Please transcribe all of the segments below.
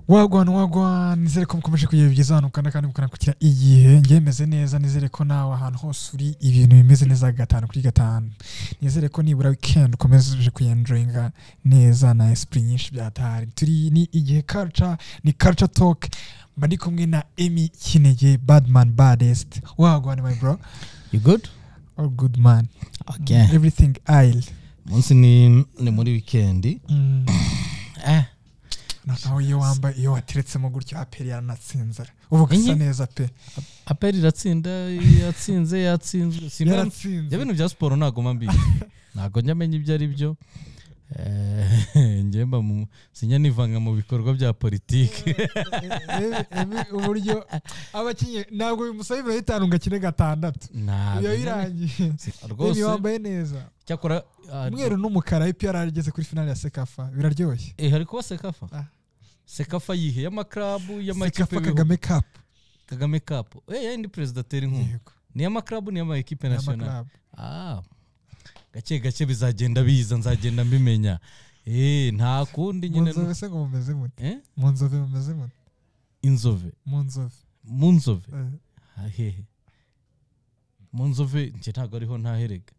wagwana wagwana nizere ko mukomeje kugira byiza ahantu mukanda kandi mukanakukira igihe njye meze neza nizere ko nawe ahantu hose uri ibintu bimeze neza gatanu kuri gatanu nizere ko nibura weekend ukomeje kuyenjoyinga neza na esprit nyinshi byatahari turi ni igihe culture ni culture talk mba ndi kumwe na emi kinege badman badest wagwana my bro you good all good man okay everything ail umunsi ni ni muri wikendi mm. eh naho iyo wambaye iyo wateretsemo gutyo aperi yaranatsinzara ubu gasa Inye? neza pe aperi iratsinda yatsinze yatsinzwe simba yaratsinze ibyo bintu bya siporo ntabwo mba mbizi ntabwo njya menya ibyo ari byo Eh, njye mba mu sinjya nivanga mu bikorwa bya politiki Ebe- ebe uburyo abakinnyi ntabwo bimusaba ibiro bitanu ngo akine gatandatu iyo birangiye rwose Emi wambaye neza cyakora ah, umweru n'umukara ipi yarageze kuri finale ya sekafa biraryoshye eh, hari kuba sekafa Ah. sekafa yihe y'amakarabu y'amakipe sekafa y'ibihugu? kagame kapu kagame kapu eh yayindi perezida atera inkunga yego ni y'amakarabu ni y'amakipe nasiyonali n'amakarabu Ah, gake gake bizagenda biza nzagenda mbimenya Eh, nta kundi mu nyine nzove se ngo mumeze mute Eh? mu nzove mumeze mute inzove mu nzove mu nzove eh, hehe mu nzove njye ntabwo ariho ntaherega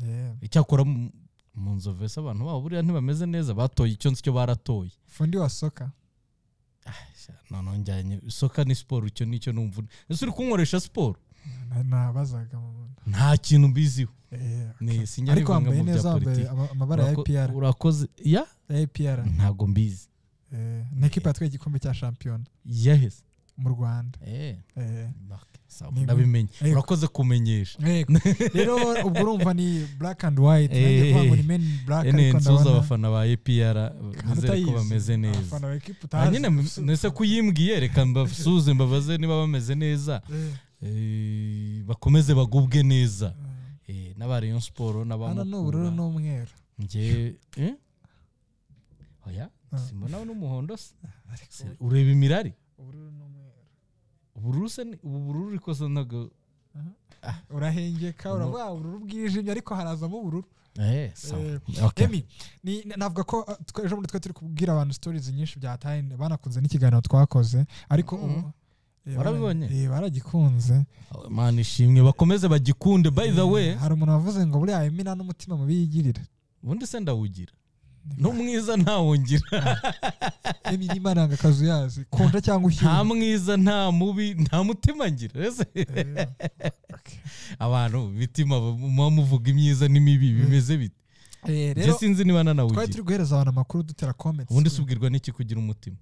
yeah. icyakora mu mu nzove se abantu babo buriya ntibameze neza batoye icyo nzi cyo baratoye fundi wa soka Sha, none njyanye isoka ni siporo icyo nicyo numva ese uri kunkoresha siporo na- nabazaga mu bundi nta kintu mbiziho Eh, ni sinjya ariko nivanga wambaye mu bya neza wambaye politiki ama- amabara ya Urako- APR urakoze ya ya APR ntabwo mbizi eh, ni ekipa yatwaye igikombe cya shampiyona yaheze mu Rwanda eh eh. Okay, sawa, Niba- ndabimenye Ariko- urakoze kumenyesha Yego. rero ubwo urumva ni black and white nanjye Eh, kuvuga ngo ni men in black ene ariko nsuhuza ndabona abafana ba epr kandi nizere ko utayizi. bameze neza abafana ba ekipa Ah, utazi nyine m- nese ko uyimbwiye reka mbasuhuze mbabaze niba bameze neza Eh, Eh, bakomeze bagubwe neza eh. Eh, n'aba rayon siporo hano ni ubururu n'abamukura n'umweru njye eh? oya Ah. simbonaho n'umuhondo se Ariko Se- ureba imirari ubururu n'umweru ubururu se ni- ubu bururu ariko se ntabwo urahengeka No. uravuga "Ah, ubururu bwijimye ariko harazamo ubururu Eh, sawa. Eh, Okay. emi ni- navuga ko uh, twe- ejo bundi twari turi kubwira abantu stories nyinshi byataye banakunze n'ikiganiro twakoze ariko Mhm. ubu- eh, Warabibonye? bara- eh, baragikunze mana ishimwe bakomeze bagikunde by the way Eh, hari umuntu wavuze ngo buriya emina n'umutima mubi yigirira ubundi se ndawugira no mwiza ntawongira emi n'imana yanga akazu yazi konja cyangwa ushyira nta mwiza nta mubi nta mutima ngira ese abantu imitima muba muvuga imyiza n'imibi bimeze bite Eh, njye rero sinzi niba twari nanawugira turi guhereza abantu amakuru dutera comments ubundi se ubwirwa n'iki kugira umutima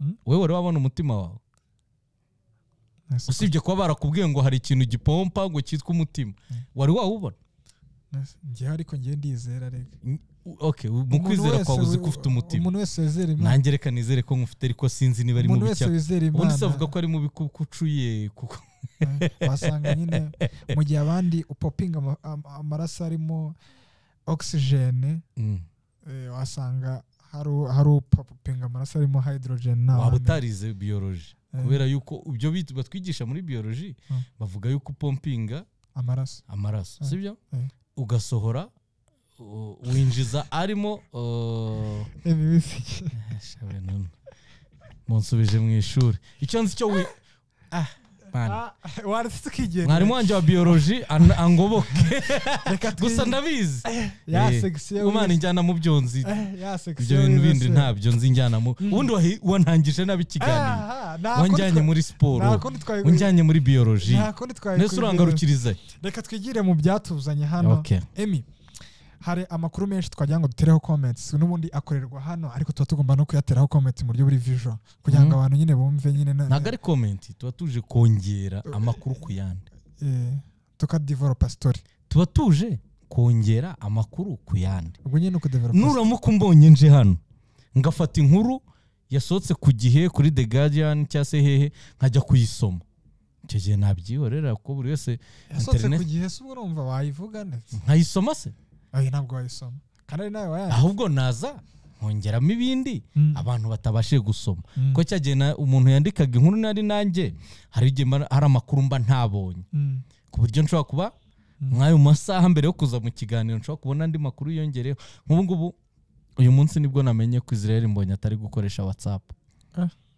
Hmm? wowe wari wabona umutima wawe Nese- usibye kuba barakubwiye ngo hari ikintu gipompa ngo cyitwa umutima wari wawubona nese- njyewe ariko njyewe ndizera rega okay mu Umuntu kwizera wese kwawe uzi wi- ko ufite umutima umuntu wese wizera imana nanjye reka nizere ko ngufite ariko sinzi niba ari umuntu mubi wese cyane wizera ubundi imana se avuga ko ari mubi kuko ucuye kuko Eh, wasanga nyine mu gihe abandi upopinga ama- am- amaraso arimo oxygene Mm. eh, wasanga hari u- hari upopinga amaraso arimo hydrogen nawe waba amenya. utarize biyoroji Eh, kubera yuko ibyo bit- batwigisha muri biyoroji Mm. bavuga yuko upompinga amaraso amaraso Mm. sibyo Mm. ugasohora u- winjiza arimo uh, Emi wisiki. shabe none. munsubije mu ishuri icyo nzi cyo wi- Ah, man. Ah, waretse ukigendera. mwarimu wanjye wa biyoroji an- angoboke Reka twi- gusa ndabizi ya Eh, section umana injyana mu byo nzi Eh, ya section ibyo bintu bindi wibasira. ntabyo nzi injyana mu ubundi wahi- wantangije nabi ikiganiro Aha, nta kundi wanjyanye twa- muri siporo nta kundi twabigu- wanjyanye muri biyoroji nta kundi twabigu- ndetse urangarukiriza reka twigire mu byatuzanye hano Okay. emi hari amakuru menshi twagira ngo dutereho comments n'ubundi akorerwa hano ariko tuba tugomba no kuyateraho comments mu buryo buri visual kugira ngo Mhm. abantu nyine bumve nyine na- ntabwo ari komenti tuba tuje kongera amakuru ku yandi eh, tukadevelopa story tuba tuje kongera amakuru ku yandi ubwo nyine ni ukudevelopa story. nuramuka umbonye nje hano ngafata inkuru yasohotse ku gihe kuri the guardian cyangwa se hehe nkajya kuyisoma icyo gihe nabyihorera kuko buri wese yasohotse ku internet- gihe se uba urumva wayivuga ndetse nkayisoma se oya ntabwo wayisoma kandi ari nawe wayaje ahubwo naza nkongeramo ibindi Mm. abantu batabashije gusoma Mm. ko cyagiye na- umuntu yandikaga inkuru nari nanjye hari igihe mba- hari amakuru mba ntabonye Mm. ku buryo nshobora kuba nk'ayo masaha mbere yo kuza mu kiganiro nshobora kubona andi makuru yongereho nk'ubu ngubu uyu munsi nibwo namenye ko israel mbonye atari gukoresha whatsapp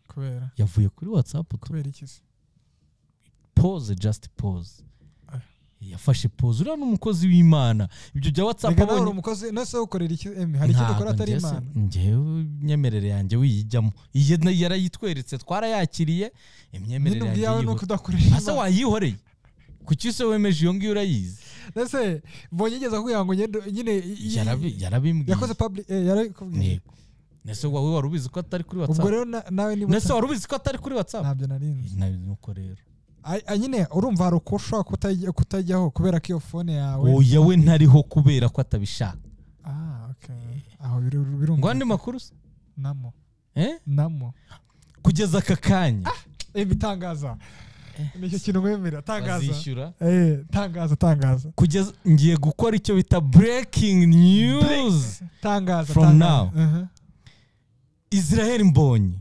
kubera yavuye kuri watsapu tu kubera iki se pose just pose Ah. yafashe pose uriya ni umukozi w'imana ibyo bya watsapu reka nawe uri umukozi nase ukorera iki emi hari icyo dukora atari imana ngewe imyemerere yanjye wiyijyamo Iye na- yarayitweretse twarayakiriye imyemerere nyine yanjye ubwiyawe ni yiho- ukudakoresha ese imana. wayihoreye kuki se wemeje iyo ngiyo urayizi ese mbonye igeze kugira ngo ngende- nyine i- i- Yarabi- yarabimbwiye yakoze public eh, yarabikubwiye Yego. ese wowe wari ubizi ko atari kuri ubwo watsapu rero na- nawe niba ese wari ubizi ko atari kuri watsapu ntabyo narinzi nuko rero Ay- ay, nyine urumva hari uko ushobora kutajya- kutajyaho kubera ko iyo fone yawe oya we ntariho kubera ko atabishaka ah okay aho biru- ngo birumva andi makuru se namo Eh? namo kugeza aka kanya emi tangaza nicyo kintu mwemera tangaza bazishyura eh tangaza tangaza kugeza ngiye gukora icyo bita breaking news tangaza From tangaza. now. Uh-huh. israel mbonyi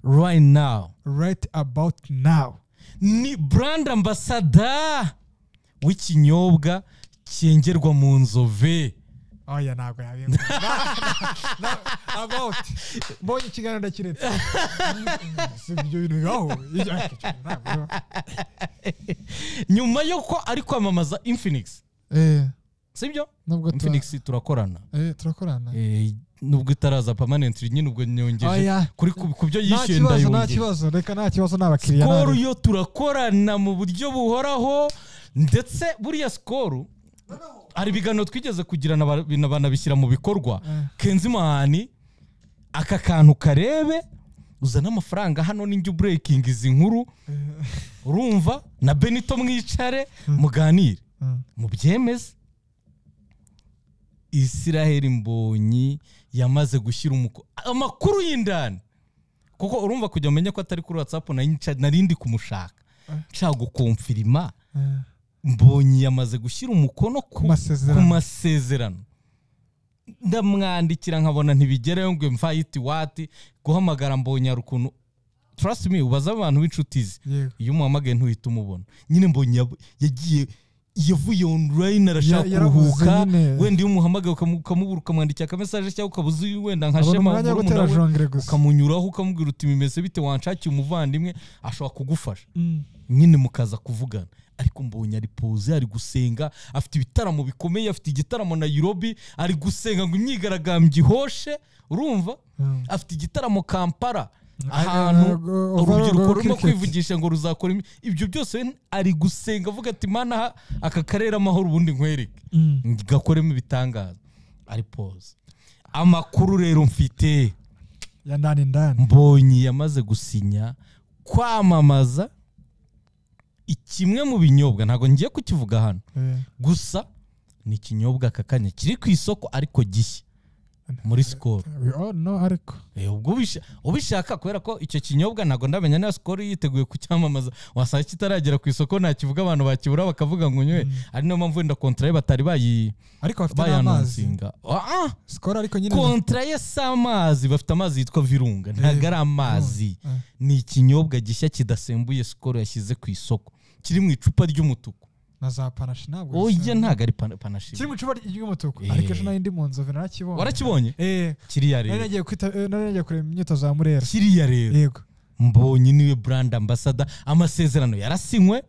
right now right about now ni brand ambassador w'ikinyobwa cyengerwa mu nzove oya ntabwo yabimba about mbonye ikiganiro ndakiretse si ibyo bintu bibaho Ibyo- ntabwo bibaho. nyuma y'uko ari kwamamaza infinix eh sibyo nubwo tu- infinix turakorana eh turakorana Eh, nubwo itaraza permanent nyine ubwo nyongeje oya kuri ku- ku byo nta yishyuye kibazo nta ndayongera kibazo reka nta kibazo n'abakiriya sikoro nta- yo turakorana mu buryo buhoraho ndetse buriya sikoro hari ibiganiro twigeze kugira na ba- na banabishyira mu bikorwa Eh. kenzi mahani aka kantu karebe uzana amafaranga hano n'injya uburekinga izi nkuru urumva na benito mwicare muganire Mm. mubyemeze israheli mbonyi yamaze gushyira umuko amakuru y'indani kuko urumva kujya umenya ko atari kuri whatsapp nari nca- nari ndi kumushaka nshaka gukomfirima Eh. mbonyi yamaze gushyira umukono ku Ku masezerano. ku masezerano ndamwandikira nkabona ntibigerayo ngo mvayiti wati guhamagara mbonyi hari ukuntu trust me ubaza abantu b'inshuti ze yego iyo umuhamagaye ntuhita umubona nyine mbonye yab- yagiye yavuye online arashaka Ya- yaravuze kuruhuka nyine. wenda iyo umuhamagaye ukamu- ukamubura ukamwandikira akamesaje cyangwa ukabuze uyu wenda nka abona shema umwanya wo murumuna gutera we, jongere gusa ukamunyuraho ukamubwira uti bimeze bite wanshakiye umuvandimwe ashobora kugufasha Mm. nyine mukaza kuvugana ariko mbonye ari poze ari gusenga afite ibitaramo bikomeye afite igitaramo Nairobi ari gusenga ngo imyigaragambyo ihoshe urumva Mm. afite igitaramo Kampala Eh, ahantu go- urubyiruko overall rurimo cricket. kwivugisha ngo ruzakora imi- ibyo byose we ari gusenga avuga ati mana aha- aka karere amahoro ubundi nkwereke Mm. gakoremo ibitangaza ari poze amakuru rero mfite ya ndani ndani mbonyi yamaze gusinya kwamamaza kimwe mu binyobwa ntabwo ngiye kukivuga hano Eh. gusa ni ikinyobwa aka kanya kiri ku isoko ariko gishya muri sikoro we all know ariko Eh, ubwo ubisha- ubishaka kubera ko icyo kinyobwa ntabwo ndamenya niba sikoro yiteguye kucyamamaza wasanga kitaragera ku isoko ntakivuga abantu bakibura bakavuga ngo nywe ari niyo mpamvu wenda kontra ye batari bayi- ariko bafite n'amazi bayanonsinga Ah, ah! sikoro ariko nyine kontra ye si amazi bafite amazi yitwa virunga ntabwo ari amazi Eh. ni ikinyobwa gishya kidasembuye sikoro yashyize ku isoko kiri mu icupa ry'umutuku na za panashi ntabwo oya bisembuye. ntabwo ari pana- panashi kiri mu icupa ry'umutuku Eh. ariko ejo nari ndi mu nzove narakibonye warakibonye eh kiriya nari rero nagiye kwita- eh, nari nagiye kureba imyitozo ya murera kiriya rero yego mbonye niwe brand ambassador amasezerano yarasinywe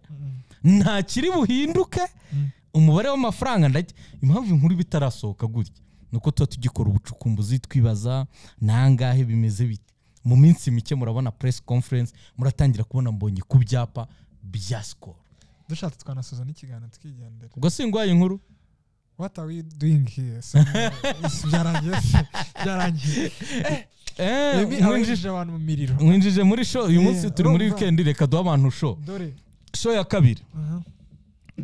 nta kiri buhinduke Mm. umubare w'amafaranga ndajya impamvu inkuru iba itarasohoka gutya ni uko tuba tugikora ubucukumbuzi twibaza ni angahe bimeze bite mu minsi mike murabona press conference muratangira kubona mbonye ku byapa bya sikoro dushatse twanasoza n'ikiganiro tukigendera ubwo singwaye inkuru what are we doing here So, eh, byarangiye se byarangiye Eh, Ebi mwinjije- abinjije abantu mu miriro mwinjije muri show uyu munsi Eh, turi muri urumva. weekend reka duhe abantu show dore show ya kabiri aha.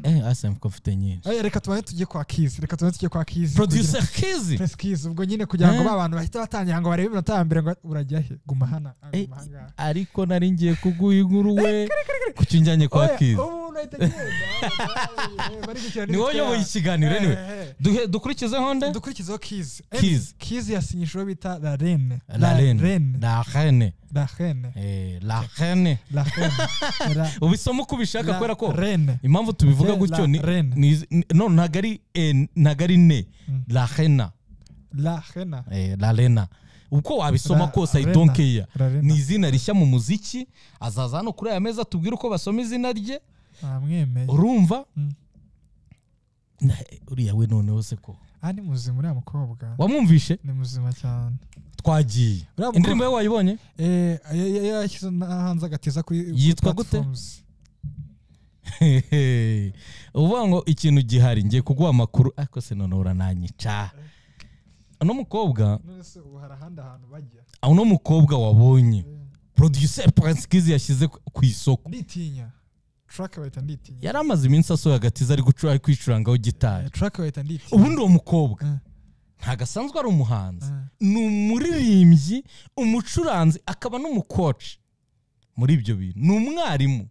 eh asem ko mfite nyinshi Eh, reka tubanze tujye kwa kizi reka tubanze tujye kwa kizi producer kizi Press Keys, ubwo nyine kugira ngo Eh. ba bantu bahita batangira ngo barebe iminota ya mbere ngo urajya he guma hana ah, Eh, guma ahangaha. ariko nari ngiye kuguha inkuru we kuki njyanye kwa Oya, kizi ubu unahita ugenda. Bari gukina ni wowe n'ibitero. uyoboye ikiganiro niwe Eh, eh. Duhe- dukurikize honde dukurikizeho kizi Keys. kizi yasinyishije uwo bita la rene la reine la reine la rene Eh, la reine la rene La- ubisoma uko ubishaka la kubera ko rene impamvu tubivuga La gutyo ni reine. ni- ni- no ntabwo ari eh, ntabwo ari ne Mm. la reina la rena Eh, la rena uko wabisoma Ra- kose i Arena. don't care Arena. ni izina rishya mu muziki azaza hano kuri aya meza atubwire uko basoma izina rye namwemeye urumva Mm. Na- uriya we noneho se ko aha ni muzima uriya mukobwa wamwumvishe ni muzima cyane twagiye Uriya mukobwa- indirimbo ye wayibonye Eh, ya- ya- yashyize na- hanze agatiza kuri kuri Yitwa gute? platforms. Hehe. uvuga ngo ikintu gihari ngiye kuguha amakuru ariko se noneho urananyica uno mukobwa none se ubu hari ahandi hantu bajya uno mukobwa wabonye producer pansikizi yashyize ku- ku isoko nditinya track bayita nditinya yari amaze iminsi asohoye agatiza ari gucura- ari kwicurangaho gitari Eh, track bayita nditinya ubundi uwo mukobwa Eh, ntago asanzwe ari umuhanzi eh. ni umuririmbyi umucuranzi akaba n'umukoci muri ibyo bintu ni umwarimu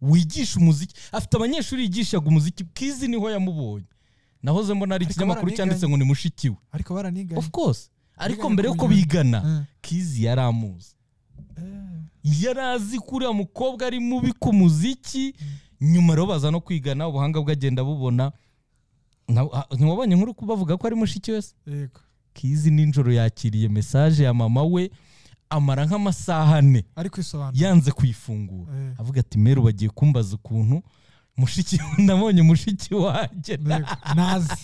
wigisha umuziki afite abanyeshuri yigishaga umuziki bwizi niho yamubonye nahoze mbona ari Ariko ikinyamakuru baraniganye. cyanditse ngo ni mushiki we ariko baraniganye of course ariko Biganye mbere yuko kubigana. bigana Eh, kizi yari amuzi eh. yari azi ko uriya mukobwa ari mubi ku muziki nyuma rero baza no kwigana ubuhanga bwe agenda bubona Na- ah, ntiwabonye nkuru ko bavuga ko ari mushiki wese yego kizi nijoro yakiriye mesaje ya mama we amara nk'amasaha ane ariko isobanura yanze kuyifungura Eh, avuga ati meru bagiye kumbaza ukuntu mushiki ndabonye mushiki wanjye yego. nazi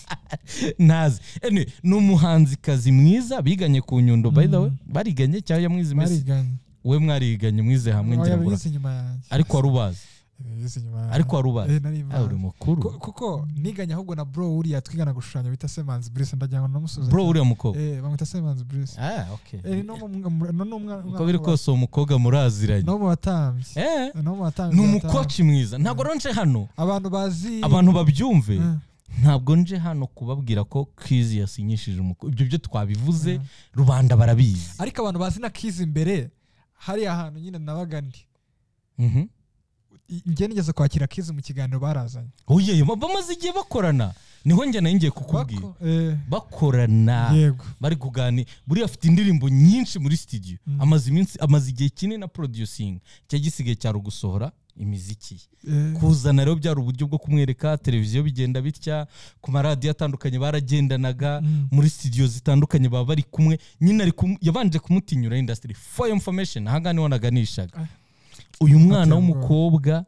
ntazi Anyway, ni umuhanzikazi mwiza biganye ku nyundo by the way Mhm. bariganye cyangwa yamwize iminsi bariganye we mwariganye mwize hamwe ngira ngo yabigize inyuma yanjye ariko wari ubazi Yabigize inyuma yanjye. ariko wari ubazi Eh, nari Ah, uri mbazi. mukuru Ku- kuko niganye ahubwo na bro uriya twigana gushushanya bita semanzi brise ndagira ngo namusubize bro uriya mukobwa Eh, bamwita semanzi brise ah okay Eh, no mu- mu- no ni umwa- uko biri kose uwo mukobwa muraziranye no mu batambyi eh no mu batambyi ni batanu. umukoci mwiza ntabwo ronje hano abantu bazi abantu babyumve Eh, ntabwo nje hano kubabwira ko kizi yasinyishije umukobwa ibyo byo twabivuze Mm. rubanda barabizi ariko abantu bazi na kizi imbere hariya hantu nyine nabaga ndi Mhm. I- njye nigeze kwakira kizi mu kiganiro barazanye oye ba- bamaze igihe bakorana niho njye nayo ngiye kukubwira Bako- eh, bakorana yego bari kuganira buriya afite indirimbo nyinshi muri studio Mm. amaze iminsi amaze igihe kinini na producing cya gisigaye cyari ugusohora imiziki ye Eh, kuzana rero byari uburyo bwo kumwereka televiziyo bigenda bitya ku maradiyo atandukanye baragendanaga Mm. muri studio zitandukanye baba bari kumwe nyine ari kumu- yabanje kumutinyura industry for your information aha ngaha niho naganishaga Ah. uyu mwana Ateye ubwoba. w'umukobwa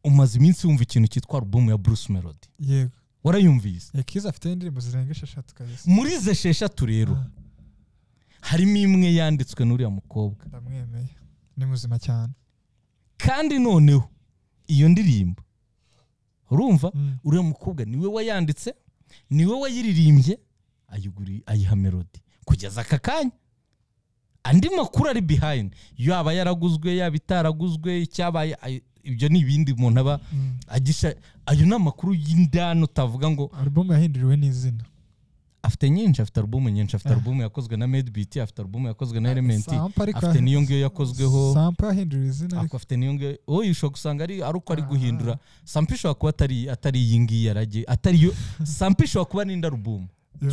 umaze iminsi wumva ikintu cyitwa alubumu ya Bruce Melody yego warayumvise Eh, kizi afite indirimbo zirenga esheshatu kabisa muri ze esheshatu rero Ah, harimo imwe yanditswe n'uriya mukobwa ndamwemeye ni muzima cyane kandi noneho iyo ndirimbo urumva Mm. uriya mukobwa niwe wayanditse niwe wayiririmbye ayiguri ayiha melodi kugeza aka kanya andi makuru ari behind yaba yaraguzwe yaba itaraguzwe icyabaye ay- ibyo ni ibindi umuntu aba Mm. agisha ayo ni amakuru y'indani utavuga ngo alubumu yahinduriwe n'izina afite nyinshi afite alubumu nyinshi afite Ah. alubumu yakozwe na medbit afite alubumu yakozwe na elementi Sampa ariko- afite n'iyo ngiyo yakozweho sampa yahinduriwe izina ako ariko afite niyo ngiyo wowe ushobora gusanga ari ari uko ari Ah. guhindura sampa ishobora kuba atari atari iyi ngiyi yaragi atari yo sampa ishobora kuba n'indi alubumu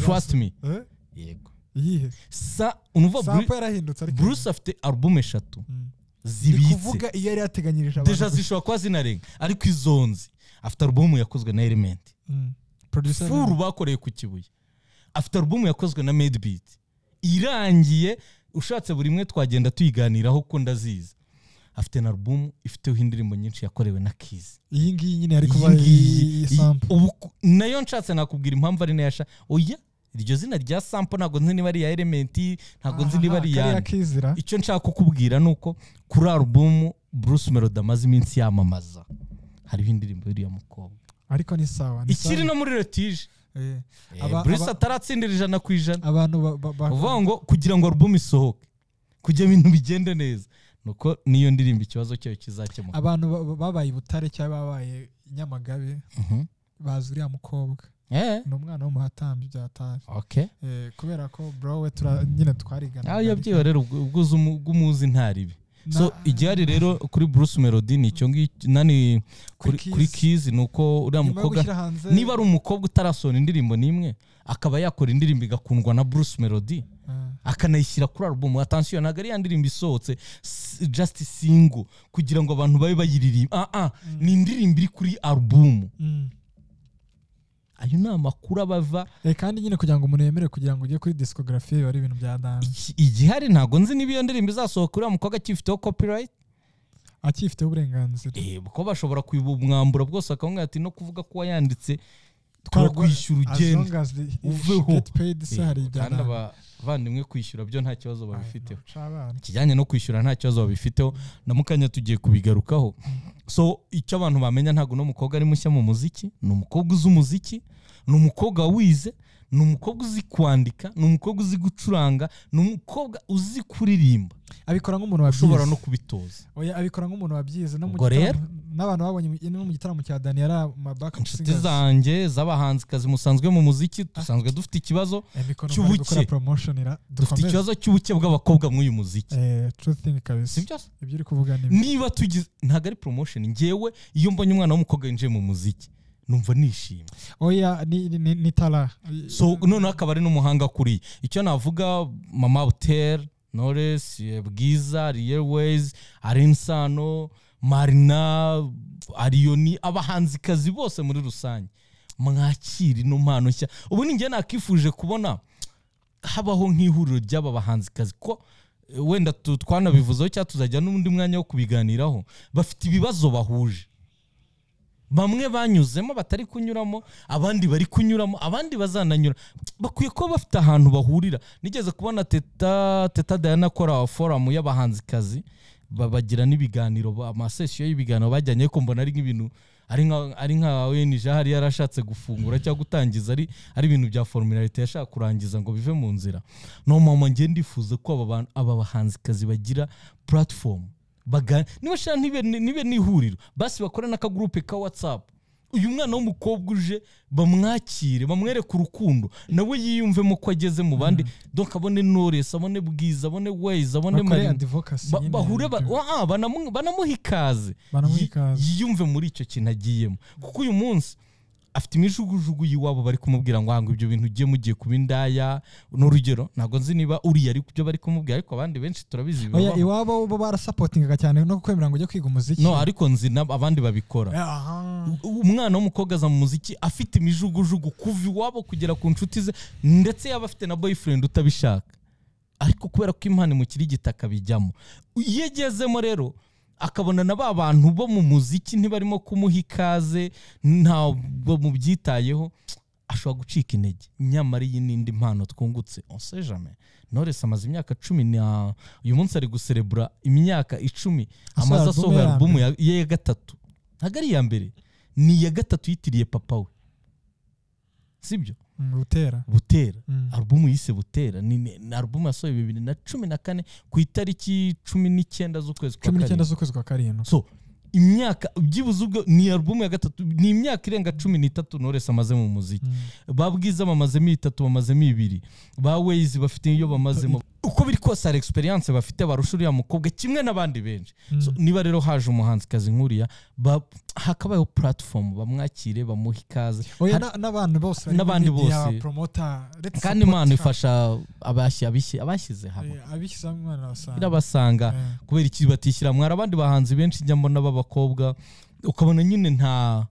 trust me Eh, yego iyihe sa unumva sampa Bru- yarahindutse ariko bruce afite alubumu eshatu Mm. Ndi zibitse kuvuga iyo yari yateganyirije deja zishobora kuba zinarenga ariko izonzi afite alubumu yakozwe na element Mm. Producer furu bakoreye ku kibuye afite alubumu yakozwe na medbeat irangiye ushatse buri imwe twagenda tuyiganiraho ko ndazizi afite na alubumu ifiteho indirimbo nyinshi yakorewe na kizi iyi ngiyi nyine yari kuba Iyi ngiyi, iyi iyi- sample ubu ku- nayo nshatse nakubwira impamvu ari nayo asha oya iryo zina rya sampo ntabwo nzi niba ari iya elementi ntabwo nzi niba ari iya kizira icyo nshaka kukubwira ni uko kuri alubumu bruce melody amaze iminsi yamamaza hariho indirimbo y'uriya mukobwa ariko ni sawa ni ikiri sawa. no muri retije Eh, Eh, aba- bruce aba- ataratsindira ijana ku ijana abantu ba- ba- ba- uvuga ngo kugira ngo alubumu isohoke kugira ibintu bigende neza nuko niyo ndirimbo ikibazo cyayo kizakemuka abantu ba- ba- babaye i butare cyangwa babaye i nyamagabe Mhm. bazi uriya mukobwa eh ni umwana w'umuhatambyi byatari okay Eh, kubera ko bro we tura- nyine twarigana aho yabyiwe rero ubwo ubwo uzi umu- ubwo umuzi ntaribi so igihari rero kuri bruce melody ni icyo ngicyo nani kuri Kuri kuri Keys. kizi ni uko uriya mukobwa niba ari umukobwa utarasohora indirimbo n'imwe akaba yakora indirimbo igakundwa na bruce melody akanayishyira kuri alubumu atansiyo ntabwo ari ya ndirimbo isohotse s- just single kugira ngo abantu babe bayiririmba ah ah ni indirimbo iri kuri alubumu ayo ni amakuru aba ava Eh, kandi nyine kugira ngo umuntu yemere kugira ngo ujye kuri discography biba ari ibintu bya dance Iki- igihari ntabwo nzi niba iyo ndirimbo izasohoka uriya mukobwa akifiteho copyright akifiteho uburenganzira eh, kuko bashobora kubumwambura bwose bakabwira ati no kuvuga ko wayanditse Twaragwa- twakwishyura as ugende long as the- if uveho. you get paid se hari Eh, ibya kandi dance. abavandimwe kwishyura byo nta kibazo babifiteho Ay, ntuca abana. ikijyanye no kwishyura nta kibazo babifiteho na mukanya tugiye kubigarukaho so icyo abantu bamenya ntabwo uno mukobwa ari mushya mu muziki ni umukobwa uzi umuziki ni umukobwa wize ni umukobwa uzi kwandika ni umukobwa uzi gucuranga ni umukobwa uzi kuririmba abikora nk'umuntu ushobora wabyize no kubitoza Oya, abikora nk'umuntu wabyize no mu Ubwo rero? gitaramo- n'abantu babonye mu- no mu gitaramo cya daniyara mabaka inshuti zanjye z'abahanzikazi musanzwe mu muziki dusanzwe dufite ikibazo cy'ubuke. gukora promotion ira dufite dukomeze ikibazo cy'ubuke bw'abakobwa muri uyu muziki eh true thing kabisa sibyo se? ibyo uri kuvuga ni niba tugize ntabwo ari promotion ngewe iyo mbonye umwana w'umukobwa yinjiye mu muziki numva nishimye oya ni ni- ni ni tara so noneho akaba ari n'umuhanga kuriye icyo navuga mama hotel knowless bwiza rearways arinsano marina ariyoni abahanzikazi bose muri rusange mwakira ino mpano nshya ubu ni njye nakifuje kubona habaho nk'ihuriro ry'aba bahanzikazi ko eh, wenda tu- twanabivuzeho cyangwa tuzajya n'undi mwanya wo kubiganiraho bafite ibibazo bahuje bamwe banyuzemo batari kunyuramo abandi bari kunyuramo abandi bazananyura bakwiye kuba bafite ahantu bahurira nigeze kubona teta teta dayana akora forumu y'abahanzikazi ba- bagira n'ibiganiro ba- amasesiyo y'ibiganiro bajyanye ko mbona ari nk'ibintu ari nka ari nka ONG hari yarashatse gufungura cyangwa gutangiza ari ari ibintu bya formularite yashaka kurangiza ngo bive mu nzira no mama ngiye ndifuza ko aba bantu- aba bahanzikazi bagira platform baga niba shira ntibe nibe n'ihuriro basi bakore n'akagurupe ka whatsapp uyu mwana w'umukobwa uje bamwakire bamwereke urukundo nawe yiyumvemo ko ageze mu bandi donc abone Knowless abone Bwiza abone Ways abone bakore Marina advocacy Ba- nyine. bahure ba- wa- banamu- banamuha ikaze Banamuha Yi- ikaze. yiyumve muri icyo kintu agiyemo kuko uyu munsi afite imijugujugu y'iwabo bari kumubwira ngo hango ibyo bintu ugiye mugiye kuba indaya n'urugero ntabwo nzi niba uriya ari byo bari kumubwira ariko abandi benshi turabizi oya bibabaho. iwabo bo barasapotingaga cyane no kwemera ngo ujye kwiga umuziki no ariko nzi na- abandi babikora Aha. umwana w'umukobwa aza mu muziki afite imijugujugu kuva iwabo kugera ku nshuti ze ndetse yaba afite na boyfriend utabishaka ariko kubera ko impano imukiri igitaka bijyamo iyo agezemo rero akabona na ba bantu bo mu muziki ntibarimo kumuha ikaze ntabwo mubyitayeho ashobora gucika intege nyamara iyi n'indi mpano twungutse onse jame knowless amaze imyaka cumi na uyu munsi ari guserebura imyaka icumi Asohoye amaze albumu asohoye ya alubumu ye ya gatatu ntabwo ari iya mbere ni iya gatatu yitiriye papa we sibyo Mm, butera butera Mm. alubumu yise butera ni, ni ni alubumu yasohoye bibiri na cumi na kane ku itariki cumi n'icyenda z'ukwezi kwa cumi n'icyenda karindwi z'ukwezi kwa karindwi so imyaka byibuze ubwo ni alubumu ya gatatu ni imyaka irenga cumi n'itatu Knowless amaze mu muziki Mm. ba bwiza bamazemo itatu bamazemo ibiri ba ways bafite iyo bamazemo uko biri kose hari experience bafite barusha uriya mukobwa kimwe n'abandi benshi so, Mm. niba rero haje umuhanzikazi nk'uriya ba- hakabayeho platform bamwakire bamuhe ikaze oya Hari- na- n'abantu bose bari n'abandi muri media, bose. promoter, let's kandi support imana her. ifasha abashyi- abishyi- abashyize hamwe Eh, abishyizeho umwana wasanga irabasanga Eh. kubera iki batishyira mwari abandi bahanzi benshi njya mbona b'abakobwa ukabona nyine nta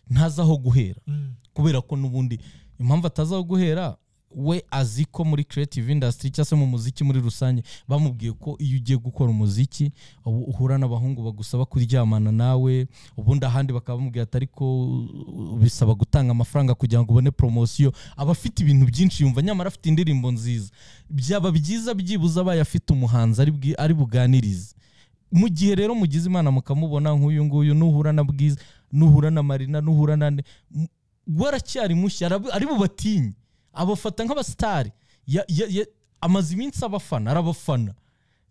ntazi aho guhera Mm. kubera ko n'ubundi impamvu ataza aho guhera we azi ko muri creative industry cyangwa se mu muziki muri rusange bamubwiye ko iyo ugiye gukora umuziki ubu uhura n'abahungu bagusaba kuryamana nawe ubundi ahandi bakaba bamubwira ati ariko uh, bisaba gutanga amafaranga kugira ngo ubone promosiyo aba afite ibintu byinshi yumva nyamara afite indirimbo nziza byaba byiza byibuze abaye afite umuhanzi ari bwi- ari buganirize mu gihe rero mugize imana mukamubona nk'uyu nguyu nuhura na bwiza nuhura na marina nuhura na nde m- we aracyari mushya arab- ari bubatinye abafata nk'abasitari Ya- ya- ya- amaze iminsi abafana arabafana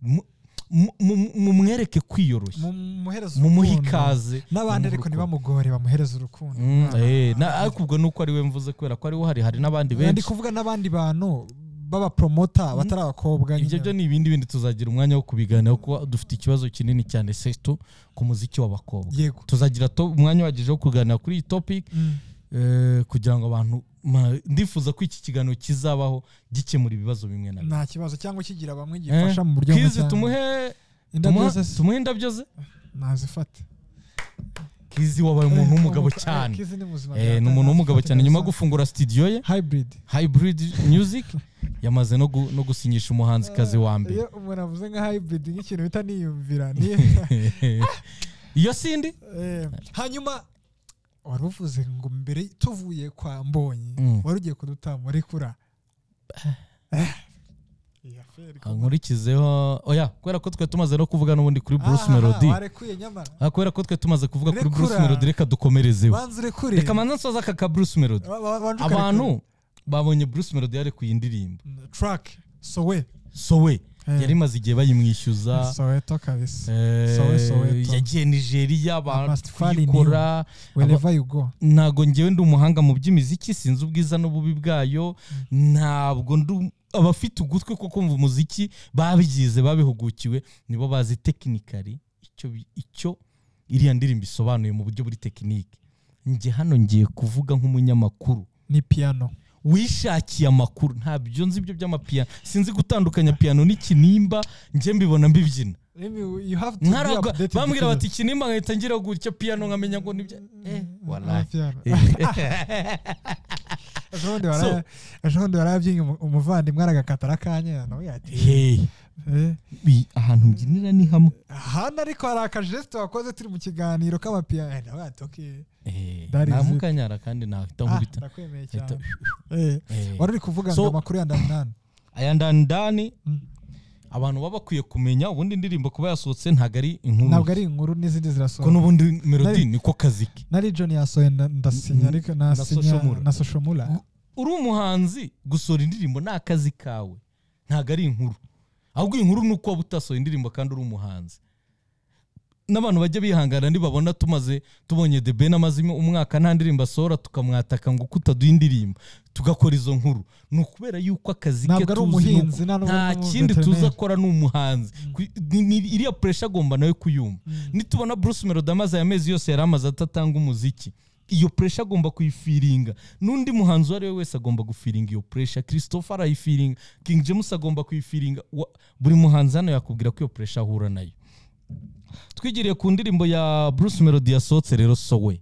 Mu- mu- mu- mumwereke kwiyoroshya mumuhereze mumuhe urukundo. ikaze n'abandi mumuhe ariko urukundo. ntibamugore bamuhereze urukundo Mm, Umwana. eh, na- ariko ubwo ni uko ari we mvuze kubera ko ariwe hari hari n'abandi ndi benshi kuvuga n'abandi bantu b'abapromota batari abakobwa ibyo nyine. byo ni ibindi bindi tuzagira umwanya wo kubiganiraho kuko dufite ikibazo kinini cyane seto ku muziki w'abakobwa yego tuzagira to- umwanya uhagije wo kuganira kuri iyi topic Mm. eh, kugira ngo abantu ma- ndifuza ko iki kiganiro kizabaho gikemura ibibazo bimwe na bimwe nta kibazo cyangwa kigira bamwe gifasha mu buryo Kizi cyangwa- tumuhe Indabyo tumuha- zose tumuhe indabyo ze nazifate kizi wabaye umuntu w'umugabo cyane Eh, ni umuntu w'umugabo cyane nyuma yo gufungura studio ye hybrid hybrid music yamaze no gu- no gusinyisha umuhanzikazi wa mbere iyo umuntu avuze nka hybrid nk'ikintu bita niyumvira ni- iyo sindi Eh, hanyuma wari uvuze ngo mbere tuvuye kwa mbonyi Mm. wari ugiye kudutama muri kura Eh, iyi affaire ko- nkurikizeho oya kubera ko twe tumaze no kuvuga n'ubundi kuri bruce Aha, melody warekuye nyamara Ah, kubera ko twe tumaze kuvuga kuri Rekura. bruce melody reka dukomerezeho banza urekure reka manza nsoza aka ka bruce melody Ba- ba- banza ukarekure. abantu babonye bruce melody yarekuye indirimbo Mm, track sowe sowe Eh. yari imaze igihe bayimwishyuza soweto kabisa Eh, Sowe, Soweto. yagiye nigeria Rastafari bakora wherever you go ntabwo ngewe ndi umuhanga mu by'imiziki sinzi ubwiza n'ububi bwayo ntabwo ndi um- abafite ugutwi ko kumva umuziki babyize babihugukiwe nibo bazi tekinikari icyo bi- icyo iriya ndirimbo isobanuye mu buryo buri tekinike njye hano ngiye kuvuga nk'umunyamakuru ni piano wishakiye amakuru ntabyo nzi ibyo by'amapiyano sinzi gutandukanya piyano n'ikinimba njye mbibona mbibyina Maybe you have to be nkaragwa updated bambwira because- bati kinimba nkahita ngira gutya piyano nkamenya ngo nibyo eh Ah, walayi piano. Eh. ejo bundi So- wara- ejo bundi warayabyinnye umu- umuvandimwe aragakata arakanya nawe yati Hey, Eh, bi- ahantu mbyinira ni hamwe hano ariko hari akajesite wakoze turi mu kiganiro k'amapiyano Eh, nawe yati okay Eh, That is it. namukanyara kandi nahita Ah, nkubita ndakwemeye Ahita- cyane Eh, Eh. wari uri kuvuga So- ngo amakuru ya ndanani aya ndandani Mm. abantu baba bakwiye kumenya ubundi indirimbo kuba yasohotse ntabwo ari inkuru ntabwo ari inkuru n'izindi ko zirasohoka n'ubundi melodi niko kazi ke na region yasohoye nda- ndasinya Mm, ariko na nasinya Soshomura. na soshomura uri umuhanzi gusohora indirimbo ni akazi kawe ntabwo ari inkuru ahubwo inkuru ni uko waba utasohoye indirimbo kandi uri umuhanzi n'abantu bajya bihangana ntibabona tumaze tubonye The Ben amaze umwaka nta ndirimbo asohora tukamwataka ngo uko utaduha indirimbo tugakora izo nkuru ni ukubera yuko akazi ke ntabwo ari tuzi ni uko- umuhinzi nta n'ubwo nta ari umu- kindi veterineri. tuzi akora ni umuhanzi Ku- ni- ni- iriya puresha agomba nawe kuyumva nitubona bruce melody amaze aya mezi yose yari amaze atatanga umuziki iyo puresha agomba kuyifiringa n'undi muhanzi uwo ari we wese agomba gufiringa iyo puresha christopher arayifiringa king james agomba kuyifiringa Wa- buri muhanzi hano yakubwira ko iyo puresha ahura nayo twigiriye ku ndirimbo ya bruce melody yasohotse rero sowe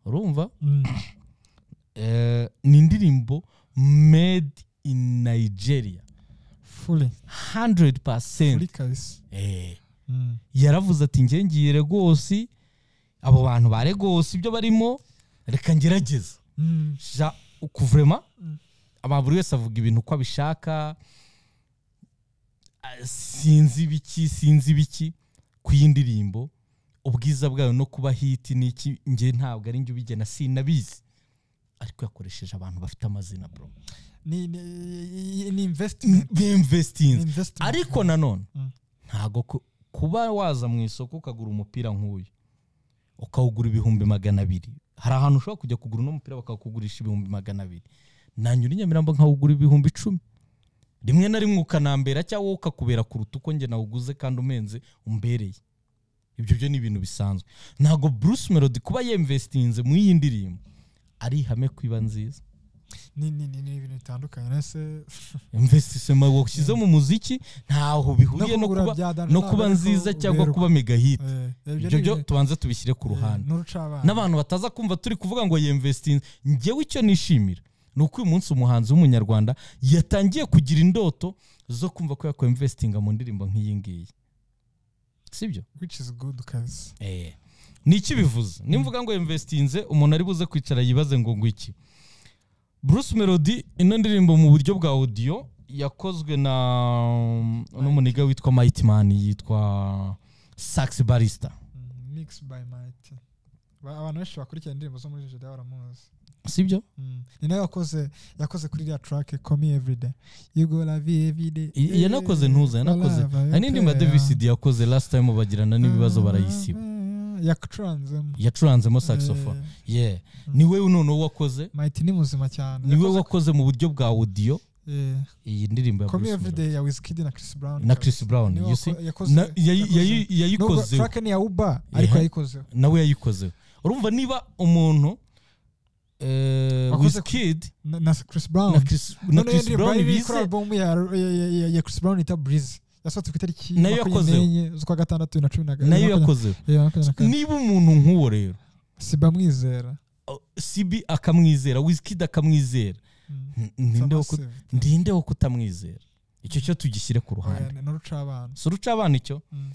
urumva Mm. Eh, ni indirimbo made in nigeria fully 100% fully kabisa eh Mm. yaravuze ati njye ngiye regosi abo bantu ba regosi ibyo barimo reka ngerageze Mm. ja ukuvurema Mm. aba buri wese avuga ibintu uko abishaka Ah, sinzi ibiki sinzi ibiki ku y'indirimbo ubwiza bwayo no kuba hiti n'iki njye ntabwo ari njye ubigena sinabizi ariko yakoresheje abantu bafite amazina bro ni ni ni investment bimvestinze Investment. ariko nanone Mm. ntabwo ku- kuba waza mu isoko ukagura umupira nk'uyu ukawugura ibihumbi magana abiri hari ahantu ushobora kujya kugura uno mupira bakakugurisha ibihumbi magana abiri nanyura i nyamirambo nkawugura ibihumbi icumi rimwe na rimwe ukanambera cyangwa wowe ukakubera kuruta uko njye nawuguze kandi umenze umbereye ibyo byo ni ibintu bisanzwe ntabwo bruce melody kuba yemvestinze mu iyi ndirimbo ari ihame ko iba nziza ni ni ni ni ibintu bitandukanye nese imvestisema washyize mu muziki ntaho bihuriye no kugura kuba bya Danjana no kuba ntabwo ari nziza cyangwa kuberwa. kuba mega hit Eh, ibyo ibyo ni byo ibintu- tubanze tubishyire ku eh, ruhande n'urucabana n'abantu bataza kumva turi kuvuga ngo yemvestinze ngewe icyo nishimira ni uko uyu munsi umuhanzi w'umunyarwanda yatangiye kugira indoto zo kumva ko yakwemvestinga mu ndirimbo nk'iyi ngiyi sibyo which is good kabisa ni iki bivuze nimvuga ngo investinze umuntu ari buze kwicara yibaze ngo ngo iki bruce melody ino ndirimbo mu buryo bwa audio yakozwe na um, uno muniga witwa mighty man yitwa sax barista Mm, mix by might Ba- abantu benshi bakurikira indirimbo zo muri Nigeria baramuzi sibyo Mm. ni nawe yakoze yakoze kuri iriya track komi everyday you go la vie everyday I- yanakoze ntuza, yanakoze- hari n'indirimbo ya davis yakoze last time bagirana n'ibibazo barayisiba yacuranzemo yacuranzemo saxophone yeah ni we noneho wakoze might ni muzima cyane ni we Yakoze- wakoze mu buryo bwa audio eh, iyi ndirimbo ya Call Me bruce Every melody Day ya Wizkid na Chris Brown na chris brown Niwe you see wako- yakoze- Na- yayi- yakoze. yayi- Nubwo yayikozeho track ni ya Uba ariko Ehe. yayikozeho nawe yayikozeho urumva niba umuntu eh, Wakoze ku- Wizkid na na Chris Brown na Chris, na Noneho iyo Chris ndirimbo Brown yari iri kuri bize album ya- ya ya- ya Chris Brown yita Breeze yasohotse ku itariki Nayo makumyabiri yakozeho. n'enye z'ukwa gatandatu na cumi na kabiri nayo makumyabiri- yakozeho Yeah, makumyabiri na kane. niba umuntu nk'uwo rero siba mwizera uh, sibi akamwizera wizkid akamwizera Mm. n- ninde wo ku- Sama se. ndinde wo kutamwizera icyo cyo tugishyire ku Oya, ruhande ni n'uruca abana si uruca abana icyo Mm,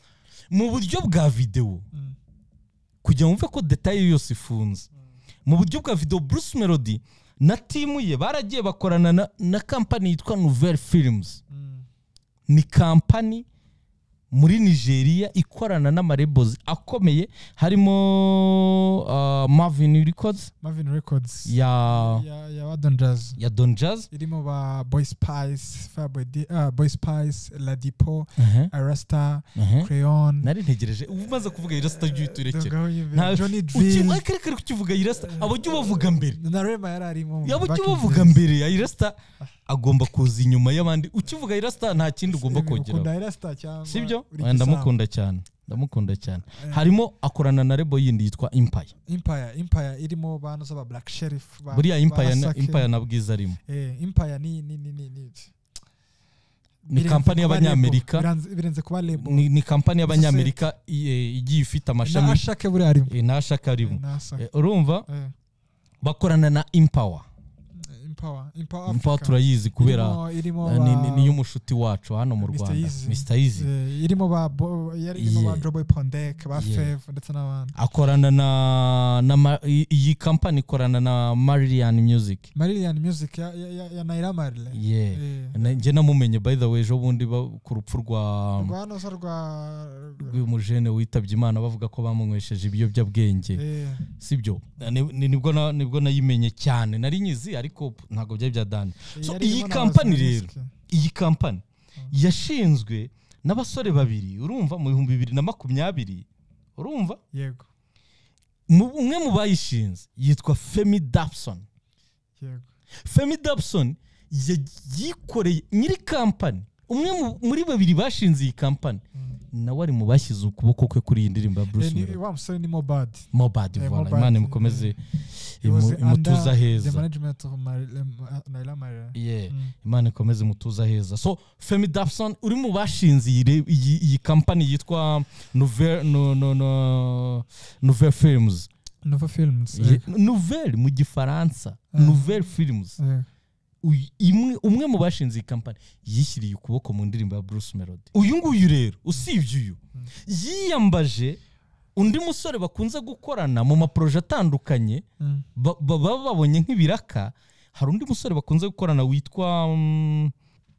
mu buryo bwa videwo mm, kugira ngo wumve ko detaye yose ifunze mu buryo bwa video bruce melody na timu ye baragiye bakorana na, na kampani yitwa nouvelle films mm, ni kampani muri nigeria ikorana n'amarebozi akomeye harimo uh, marvin records Marvin Records ya ya ya Wadon Jazz ya don jazz irimo ba Boy Spice Fireboy D- ah, Boy Spice Ladipo Arasta Crayon nari ntegereje uba umaze kuvuga irasita jya uhita urekera Dogao Yves, Nta- Johnny Uki- Drill akari kari kukivuga irasita aba ujya ubavuga mbere na Rema yari arimo yaba back ujya in ubavuga days. mbere ya irasita agomba kuza inyuma y'abandi ukivuga irasita nta kindi ugomba Ibi kongeraho ukunda Arasta cyangwa sibyo Ricky Oya, Sam. ndamukunda cyane ndamukunda cyane Eh. harimo akorana na rebo yindi yitwa impaya Empire Empire irimo bantu zaba Black Sheriff ba- buriya ba impaya na- Asake. impaya na bwiza arimo Eh, Empire ni ni ni ni ni Ni Birenze kampani kuba y'abanyamerika. label. Birenze- birenze kuba label ni ni Bivuze- kampani y'abanyamerika i- igiye ifite na amashami ashake buriya arimo eh, na ashaka arimo na Asake. Eh, urumva Eh, bakorana na impawa Empower Empower impawa Africa. turayizi kubera irimo, irimo Eh, ni- ni- ba- ni iy'umushuti wacu hano mu Mr. rwanda Easy. mr easy eh, irimo ba Bo- yari irimo Yeah. ba Joboy Pondek ba Yeah. Fev ndetse n'abandi akorana na, na ma- i- iyi kampani ikorana na marilian music Marillion Music ya, ya, ya, ya Naira Marley yeah. Eh, Na- njye namumenye by the way ejo bundi ba- ku rupfu rwa rwa hano se rwa rw'umujene witabye imana bavuga ko bamunywesheje ibiyobyabwenge eh, sibyo Ni- ni- nibwo na- nibwo nayimenye cyane nari nyizi ariko ntabwo byari byadani So, yari iyi irimo na kampani Bazina rero, Music. iyi kampani yashinzwe n'abasore babiri urumva mu bihumbi bibiri na makumyabiri urumva yego Mu- umwe mu bayishinze yitwa femi dapson yego femi dapson yikoreye nyiri kampani umwe mu- muri babiri bashinze iyi kampani Mm. nawe ari mu bashyize ukuboko kwe kuri iyi ndirimbo ya Eh, bruce ni- Melody. wa musore ni Mobad mobadi Eh, vola Mobad, imana eh, imukomeze It was imu- imutuze under the aheza management of Mar- eh, Ma- Naira Marley Yeah. Mm. imana ikomeze imutuze aheza so femi dapson uri mu bashinze iyi re- iyi iyi kampani yitwa nouvelle no- no- no- nouvelle films Nova Films Ye- eh, nouvelle mu gifaransa Ah. nouvelle films eh. Uy- imwe- umwe mu bashinze iyi kampani yishyiriye ukuboko mu ndirimbo ya bruce melody uyu nguyu rero usibye uyu Mm. yiyambaje undi musore bakunze gukorana mu maporoje atandukanye Mm. ba- ba- baba babonye nk'ibiraka hari undi musore bakunze gukorana witwa mm,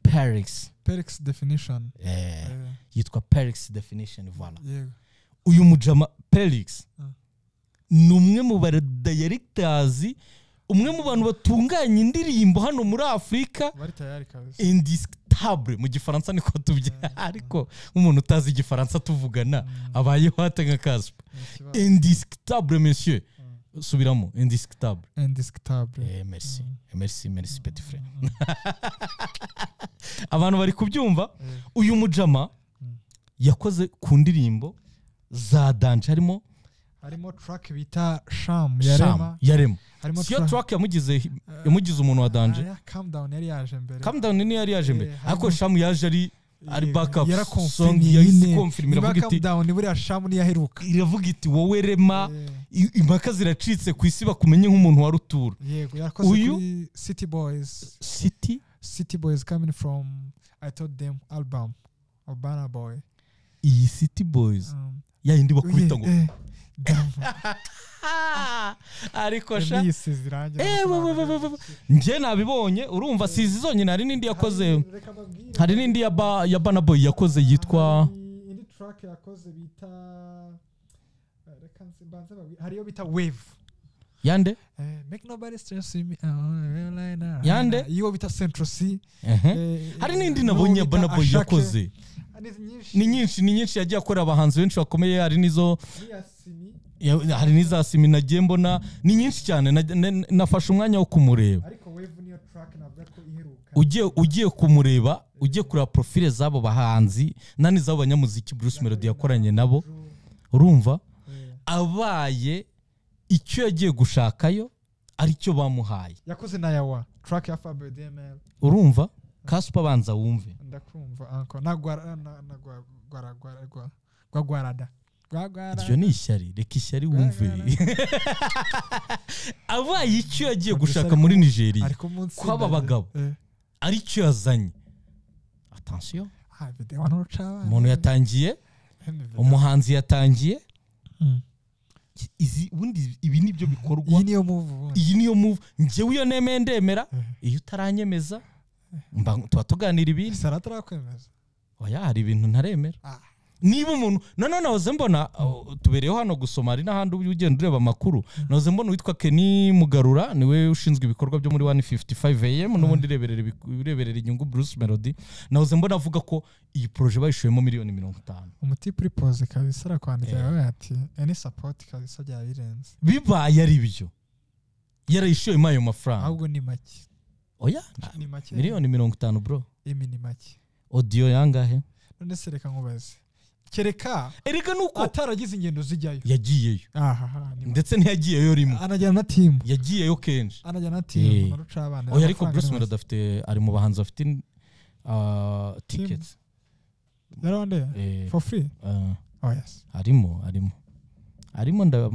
Paris Perix Definition Eh, eh, yitwa Paris definition voilà yego uyu mujama Paris Mm. ni umwe mu ba directors umwe mu bantu batunganya indirimbo hano muri Afurika bari tayari kabisa indiscutable mu gifaransa niko tubyara ariko nk'umuntu utazi igifaransa tuvugana abayeho hate nka kaspa Ni ikibazo. indiscutable monsieur subiramo indiscutable indiscutable Eh, merci merci merci petit frère abantu bari kubyumva Eh. uyu mujama Mm. yakoze ku ndirimbo za danje harimo harimo track bita sham ya Sham rema yarema harimo siyo track- track yamugize yamugize umuntu wa danje Ah, ya calm down yari yaje mbere come down ni yari yaje mbere Eh, harimo- ariko shamu yaje ari ari Eh, backup yarakonfirmiye song nyine. yahise confirm Niba iravuga calm iti down buriya sham ntiyaheruka iravuga iti wowe rema Eh, i- impaka ziracitse ku isi bakumenye nk'umuntu wa rutura yego yarakoze Uyu- kuri city boys city city boys coming from i told them album of Burna boy iyi city boys Um, yayindi bakubita eh, ngo eh, damn. Ah, ariko sha Yamwiyisize irangi Eh, aramusobanurira. we, we, we, we, we. njye nabibonye urumva sizi zonyine hari n'indi yakoze Reka mbabwire. hari n'indi ya ba ya Burna Boy yakoze yitwa Hari indi track yakoze bita reka nzi- mbanze babwi- hari iyo bita wave yande Eh, make nobody stress me I wanna be like that. Yande? iyo bita central c Ehe. Eh, hari eh, n'indi n'uwo nabonye ya bita Burna Boy Ashake. yakoze Ah, ni nyinshi. ni nyinshi ni nyinshi yagiye akorera abahanzi benshi bakomeye hari n'izo Ni iya Simi, ya- hari n'iza simi nagiye mbona ni nyinshi cyane na- na- nafashe umwanya wo kumureba ariko wave niyo track navuga ko iheruka ugiye ugiye kumureba ugiye kureba profile z'abo bahanzi nani z'abo banyamuziki Bruce Melody yakoranye nabo urumva Eh, abaye icyo yagiye gushakayo aricyo bamuhaye yakoze na yawa track ya Fabio DML urumva kasupa abanza wumve ndakumva anko nagwara na- na gwa- gwara- gwara- gwa- gwagwarada gwagwara iryo ni ishyari reka ishyari wumve abaye icyo yagiye gushaka muri nigeria ariko munsi kw'aba bagabo. aricyo yazanye atansiyo ha video ntuca abana. umuntu yatangiye Ni video. umuhanzi yatangiye Mm. izi ubundi ibi nibyo bikorwa iyi niyo move ubundi iyi niyo move njyewe iyo nemeye ndemera Mhm. iyo utaranyemeza mba- tuba tuganira ibindi sara atarakwemeza oya hari ibintu ntaremera Ah. niba umuntu nanone nahoze mbona aho, tubereyeho hano gusoma hari n'ahandi ujya ugenda ureba amakuru nahoze mbona uwitwa keni mugarura niwe ushinzwe ibikorwa byo muri 155 am n'ubundi ireberera ibiku- ireberera inyungu bruce melody nahoze mbona avuga ko iyi poroje bayishoyemo miliyoni mirongo itanu umuti puripoze kabisa arakwandikira yawe ati any support kabisa byaba birenze bibaye ari byo yarayishoyemo ayo mafaranga ahubwo ni make oya ni make miliyoni mirongo itanu bro imi ni make odiyo yangahe none se reka nkubaze kereka erega nuko ataragize ingendo zijyayo yagiyeyo ahaha ni make. ndetse ntiyagiyeyo rimwe anajyana na timu yagiyeyo kenshi anajyana na Eh. timu aruca abana oya ariko amafaranga bruce ni melody afite ari mu bahanzi bafite uh, tickets make. yarabande Eh, for free uh, oh yes arimo arimo arimo nda-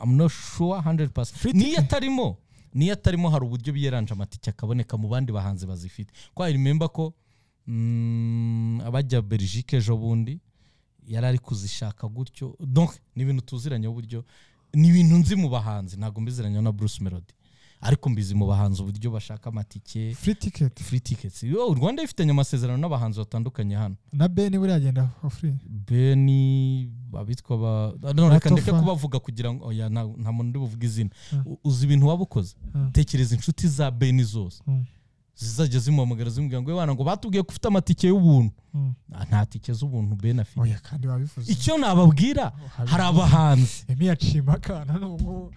I'm not sure 100% niyo atarimo niyo atarimo hari uburyo biyeranje amatike akaboneka mu bandi bahanzi bazifite ko I remember ko mm, abajya Belgique ejo bundi yari ari kuzishaka gutyo donc ni ibintu tuziranye uburyo ni ibintu nzi mu bahanzi ntabwo mbiziranye na Bruce Melody ariko mbizi mu bahanzi uburyo bashaka amatike free ticket free tickets Yo, u Rwanda ifitanye amasezerano n'abahanzi batandukanye hano na ben buriya agenda for free beni abitwa ba no, Batofa. reka ndeke kubavuga kugira ngo oya nta nta muntu ndi buvuge izina Mm. U- uzi ibintu waba ukoze Mm. tekereza inshuti za beni zose Mm. zizajya zimuhamagara zimubwira ngo wana ngo batubwiye ko ufite amatike y'ubuntu Mm. Ah, nta tike z'ubuntu beni afite oya kandi wabivuze icyo nababwira hari abahanzi emi yacima akana n'ubungubu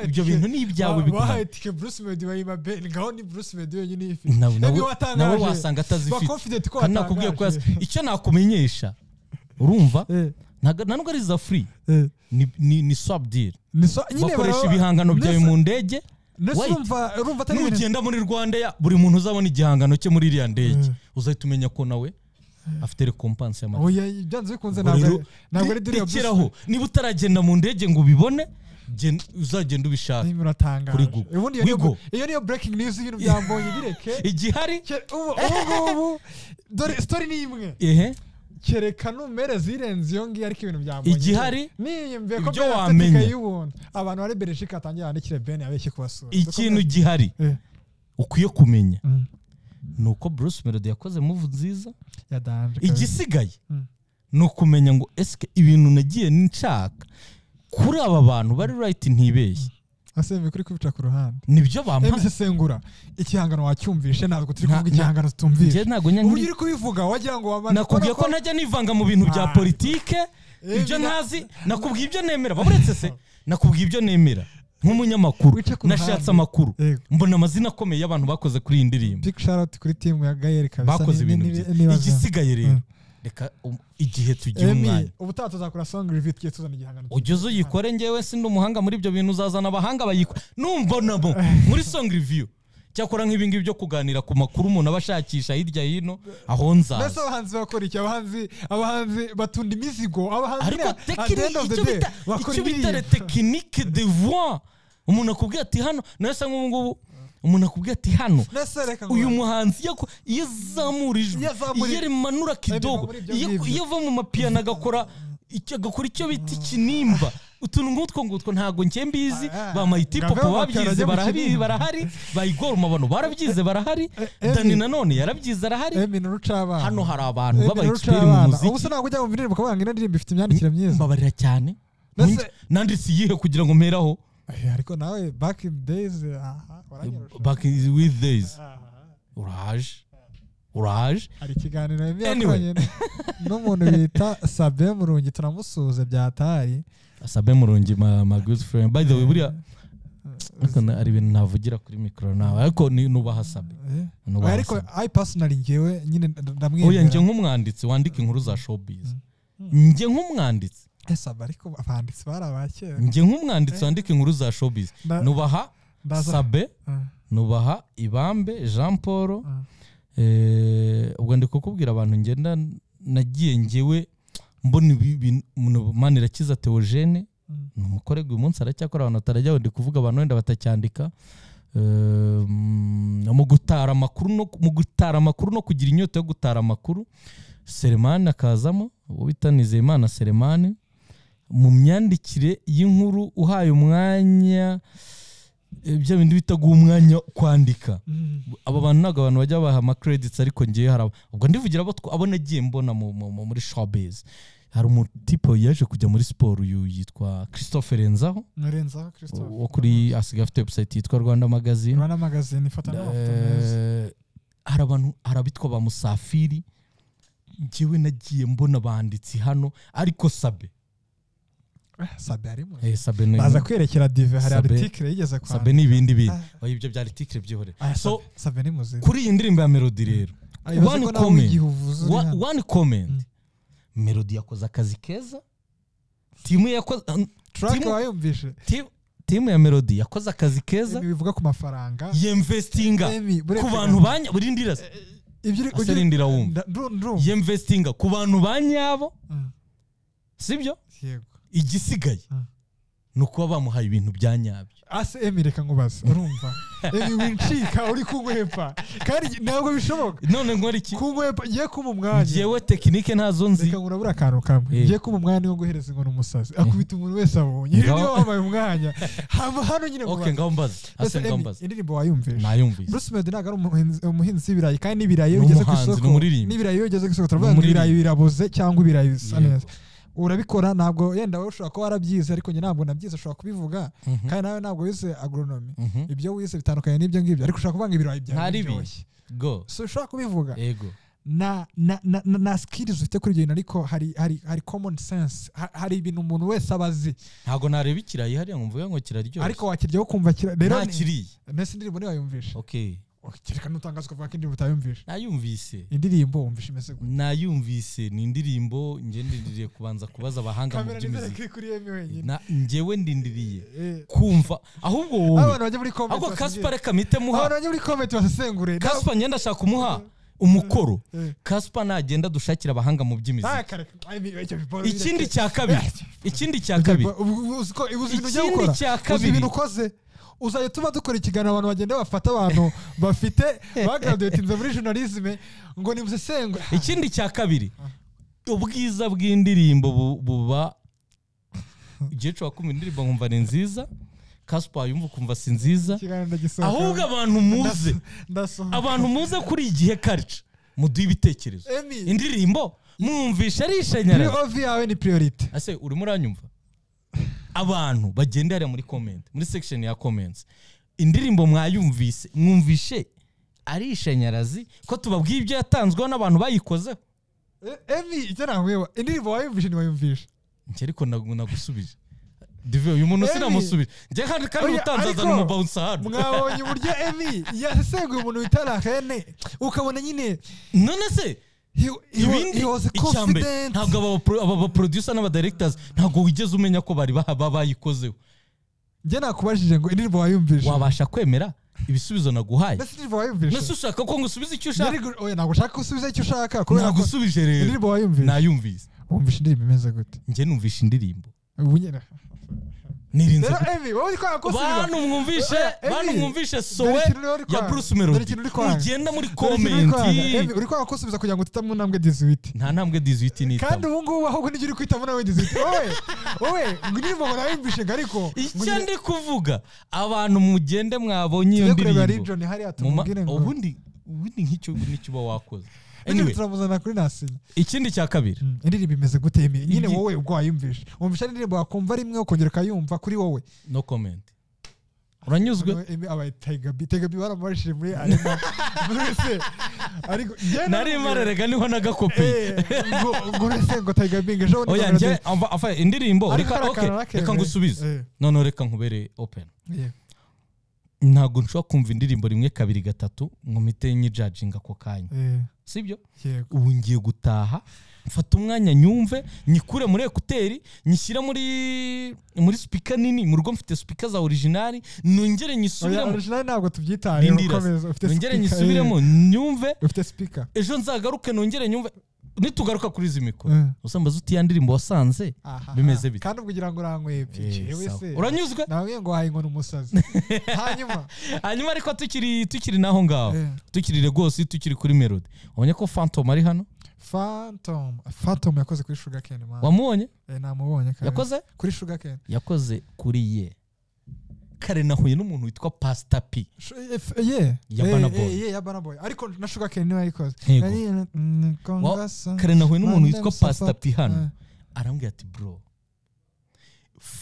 ibyo bintu ni ibyawe bahaye biguhaye tike bruce medi wayiba ben ngaho ni bruce medi wenyine uyifite Na- Emi nawe watangaje. nawe wasanga atazifite bakonfidenti ko kandi nakubwiye ko watangaje yaz- icyo nakumenyesha urumva Eh, ntago ntabwo ari za free eh. ni ni, ni swap deal Ni so- nyine bakoresha baraba- ibihangano byawe Nese- mu ndege nese Wait. urumva- urumva atari ibintu- nugenda muri rwanda ya buri muntu uzabona igihangano cye muri iriya ndege uzahita umenya ko nawe afite rekompanse y'amata oya byanze bikunze Ubwo ntabwo rero, ari- ntabwo ari diriya Bruce rekeraho niba utaragenda mu ndege ngo ubibone gen- uzagenda ubishaka Niba uratangaje. Kuri Google. Ubundi iyo niyo- Wigo. iyo niyo breaking news y'ibintu byambonye bireke igihari Ke- ubu ubu ngubu dore story ni imwe ehe kereka numere zirenze iyo ngiyo ariko ibintu byambonye Igihari, niyumve ko ibyo Ben afite wamenya. tike y'ubuntu abantu bari bereshika atangiye bandikire ben abeshye kubasura ikintu gihari Eh. ukwiye kumenya Mm. ni uko bruce melody yakoze muvu nziza ya danje igisigaye Mm. ni ukumenya ngo esike ibintu nagiye nshaka kuri aba bantu bari rayiti ntibeshye asembe kuri kubica ku ruhande nibyo bamaze emise sengura igihangano wacyumvishe ntabwo turi kuvuga Nta- igihangano njye tutumvishe ntabwo ubu nyanyiri uri kubivuga wagira ngo wabana nakubwiye ko ntajya nivanga mu bintu bya Ah. politike Eh, ibyo bira- ntazi nakubwiye ibyo nemera baburetse se nakubwiye ibyo nemera nk'umunyamakuru Wice ku nashatse ruhande. amakuru Yego. mbona amazina akomeye y'abantu bakoze kuri iyi ndirimbo big shout out kuri timu ya Gael kabisa bakoze ni- ni- ibintu ni- byiza nibaza- igisigaye rero Mm. reka um, igihe tugira Emi, umwanya ubutaha tuzakora song review tugiye tuzana igihangano ugeze uyikore ngewe sindi umuhanga muri ibyo bintu uzazana abahanga bayikora numbonamo muri song review cyakora nk'ibingibi byo kuganira ku makuru umuntu aba ashakisha hirya hino aho mbese nzaza abahanzi bakora iki abahanzi abahanzi batunda imizigo abahanzi ariko at the end of the day tekinike bakora icyo bitare indirimbo tekinike de voix umuntu akubwira ati hano nawe asa nk'ubungubu umuntu akubwira ati hano mbese reka ngo- uyu muhanzi yako- iyo azamura ijwi Iyo azamura iyo ijwi. rimanura kidogo muri ibyo iyo ngibyo. iyo ava mu mapiyano agakora icyo- agakora icyo bita ikinimba utuntu nk'utwo ngutwo ntabwo njye mbizi Ah, ah. ba mayiti Ngo ave papa mu mapiyano babyize ajye mu barahari kinimba. barahari bayigoroma abantu barabyize barahari eh, dani eh. nanone yarabyize arahari Emi ni urucabana hano hari abantu Emi b'aba ni ekiperi mu urucabana muziki ubu se ntabwo ujya mu binini bakavuga ngo ino ndirimbo ifite imyandikire myiza mbabarira cyane Mbese- Nkunze- nanditse iyihe kugira ngo mperaho Eh, ariko nawe back in days aha, waranyarusha. back with days Aha. uraje uraje hari ikiganiro Emi Anyway. yakoranye n'umuntu bita sabe murungi turamusuhuza byatari asabe murungi ma, ma good friend by the way buriya ariko na- hari ibintu navugira kuri mikoro nawe ariko ni- nubaha sabe Eh. nubaha ariko Sabe. i personally ngewe nyine oya njye ndamwemera nk'umwanditsi wandika inkuru za showbiz njye nk'umwanditsi Eh, sabe ariko abanditsi bari abakera njye nk'umwanditsi wandika inkuru za showbiz Nda- nubaha ndaza- sabe Ah. nubaha ibambe jean paul Eh, ubwo ndi kukubwira abantu ngenda nagiye ngewe mbona ibi bintu mani irakiza teogene Mm. ni umukorerwa uyu munsi aracyakora abantu batarajyaho ndi kuvuga abantu wenda batacyandika Eh, mm, mu gutara amakuru no mu gutara amakuru no kugira inyota yo gutara amakuru seremani akazamo uwo bita nizeyimana seremani mu myandikire y'inkuru uhaye umwanya eh, bya bindi bita guha umwanya kwandika aba bantu ntabwo abantu bajya baha amakredits ariko ngewe hari abo ubwo ndivugira abo twa- abo nagiye mbona mu- mu- mu- muri showbiz hari umutipe yaje kujya muri siporo uyu yitwa christophe renzaho nurenzaho christophe wo kuri asigaye afite website yitwa rwanda magazine rwanda magazine ifata n'amafoto meza Eh, hari abantu hari abitwa ba musafiri ngewe nagiye mbona abanditsi hano ariko sabe Ah, sabe harimo Eh, sabe ni- baza kwerekera dive hari Sabe- article yigeze kwa sabe ni ibindi bintu Ah. Oya, ibyo bya litike byihore Ah, so Sabe- sabe ni muzima kuri iyi ndirimbo ya melody rero Ah, bivuze one ko nawe comment. igihe uvuze uri Wa- hano. one comment Mm. melody yakoze akazi keza timu yakoze an- track Timu- wayumvishe ti- timu ya melody yakoze akazi keza Ibi bivuga ku mafaranga yemvestinga Emi, ku buretse bantu gato. banya buri ndira se- ibyo uri- ase ujye- rindira wumva Nda- ndumva- ndumva. yemvestinga ku bantu banyabo Mm, sibyo yego igisigaye Mm. ni ukuba bamuhaye ibintu bya nyabyo ase emi reka nkubaze urumva emi wincika uri kunkwepa kandi ntabwo bishoboka none nkora iki kunkwepa ngiye kuba umwanya ngewe tekinike ntazo nzi reka ngura buriya akantu kamwe Eh. ngiye kuba umwanya wo guhereza inkono umusazi akubita umuntu wese abonye Ngaho- niba wabaye umwanya haba hano nyine ngo okay baze. ngaho mbaze Ese ase ngaho Emi, mbaze indirimbo wayumvishe nayumvise bruce melody ntabwo ari umuhinzi- umuhinzi w'ibirayi kandi n'ibirayi iyo ugeze ku N'umuhanzi, isoko n'umuririmbyi. n'ibirayi iyo ugeze ku isoko turavuga ngo N'umuririmbyi. ibirayi biraboze cyangwa ibirayi bisa Yego. neza urabikora ntabwo yenda wowe ushobora kuba warabyize ariko njye ntabwo nabyize ushobora kubivuga Mhm. kandi nawe ntabwo wize agronomy Mhm. ibyo wize bitandukanye n'ibyo ngibyo ariko ushobora kuvuga ngo ibirayi byawe Ntari biryoshye go so ushobora kubivuga ego na na na na- na skills ufite kuri ibyo bintu ariko hari hari hari common sense Ha- hari ibintu umuntu wese aba azi ntabwo nareba ikirayi hariya ngo mvuge ngo kiraryoshye ariko wakirya wo kumva kira rero nta ni- kiriye mbese indirimbo niyo wayumvishe okay kereka n'utangaza ukavuga ko indirimbo utayumvishe nayumvise indirimbo wumvishe imeze gutya nayumvise ni indirimbo njye ndindiriye kubanza kubaza abahanga mu kamera by'imiziki ntizere kuri yemi wenyine Na- njyewe ndindiriye Eh, kumva ahubwo wowe abantu bajya muri comment ahubwo basengere. kasipare kamite abantu muha bajya muri comment basesengure kaspa ngenda ashaka kumuha umukoro Eh. kaspa nagenda dushakira abahanga mu Ah, by'imiziki kareka. Ay, mi- icyo biporo bireke. ikindi cya kabiri ikindi cya kabiri Ubu- ubu- uzi ko- uzi ibintu ujya Ikindi gukora cya uzi kabiri. ibintu ukoze uzajya tuba dukora ikiganiro abantu bagenda bafata abantu bafite bagraduatinze muri journalisme ngo nimusesengure ikindi cya kabiri ubwiza bw'indirimbo bu- buba igihe cyo kumva indirimbo nkumva ni nziza kaspa yumva ukumva si nziza ikiganiro ndagisohoka ahubwo abantu muze ndasohoka abantu muze kuri igihe karica muduhe ibitekerezo Emi, indirimbo mwumvisha ari ishanyarazi POV yawe ni priority ase urimo uranyumva abantu bagendera muri comment muri section ya comments indirimbo mwayumvise mwumvishe ari ishanyarazi ko tubabwiye ibyo yatanzweho n'abantu bayikozeho Eh, emi icyo nahweba indirimbo wayumvishe ntiwayumvishe njye ariko nagu- nagusubije dive uyu muntu Emi. sinamusubije njye kandi kandi Oya, utanzazana ariko umubawunsa hano mwabonye uburyo emi yasesenguye umuntu wita rahene ukabona nyine none se he- he wa- ibindi he was icyambere confident. ntabwo aba bapro- aba baproducer n'abadirectors ntabwo wigeze umenya ko bari baha- ba- bayikozeho njye nakubajije ngo indirimbo wayumvishe wabasha kwemera ibisubizo naguhaye mbese indirimbo wayumvishe mbese ushaka ko ngusubize icyo ushaka Yari gu- oya, ntabwo ushaka ko usubiza icyo ushaka kubera ko nagusubije rero indirimbo wayumvishe nayumvise wumvishe indirimbo imeze gute njye numvishe indirimbo ubu nyine nirinze rero gute- emi wowe uri kwanga bantu kusubiza mwumvishe Eh, eh, bantu Emi, mwumvishe dore sowe ikintu rero uri ya kwanga. bruce Dore melody ikintu uri kwanga. ugenda muri Dore ikintu uri kwanga. komenti Emi, uri kwanga kusubiza kugira ngo utitamo intambwe 18 nta ntambwe dizwiti kandi nitamo ubu ngubu ahubwo nibyo uri kwitamo nawe 18 wowe wowe ngo indirimbo ngo nayumvishe ngo ariko ngo icyo nyine- ndi kuvuga abantu mugende mwabonye iyo tujye kureba ndirimbo region hariya Muma- tumubwire ngo ubundi ubundi nk'icyo n'icyo uba wakoze anyway anyway turamuzana kuri nasinya ikindi cya kabiri indirimbo imeze gute Emi? nyine Igi- wowe ubwo wayumvishe wumvisha indirimbo wakumva rimwe ukongera ukayumva kuri wowe no comment uranyuzwe Emi abaye tegabi tegabi baramubajije muri arena mbese ariko njye nari marerega niho nagakopiye Eh, ngo ngo uretse ngo tegabi ngo ejo oya njye amva- afa indirimbo Ariko reka kariya okay, kantu nakemeye. reka ngusubize Eh. noneho reka nkubere open Yeah. ntabwo nshobora kumva indirimbo rimwe kabiri gatatu ngo mpite nyijajinga ako kanya Eh, sibyo yego ubu ngiye gutaha mfata umwanya nyumve nyikure muri ekuteri nyishyire muri muri sipika nini mu rugo mfite sipika za orijinali nongere oya nyisubiremo original ntabwo tubyitaye Rindira se. urakomeza ufite nongere speaker, nyisubiremo nyumve eh, ufite speaker ejo nzagaruke nongere nyumve nitugaruka kuri izi mikoro Eh. usambaza uti ya ndirimbo wasanze Aha. Bimeze bite? kandi ubwo ugira ngo uranywebye yewe se uranyuzwe nawe ngo wahaye inkoni umusazi hanyuma hanyuma ariko tukiri tukiri naho ngaho Eh. tukiri rwose tukiri kuri melody wabonye ko phantom ari hano phantom phantom yakoze kuri sugar cane man wamubonye Eh, namubonye kare yakoze kuri sugar cane yakoze kuri ye kare nahuye n'umuntu witwa pasita p Sh- eh, f- ye Ya Eh, Burna eh, Boy. ye ya Burna Boy ariko na sugar cane niwe yayikoze Yego. Nari- mm, Kongasa. kare nahuye n'umuntu witwa Mandem pasita p Safat. hano arambwira ati bro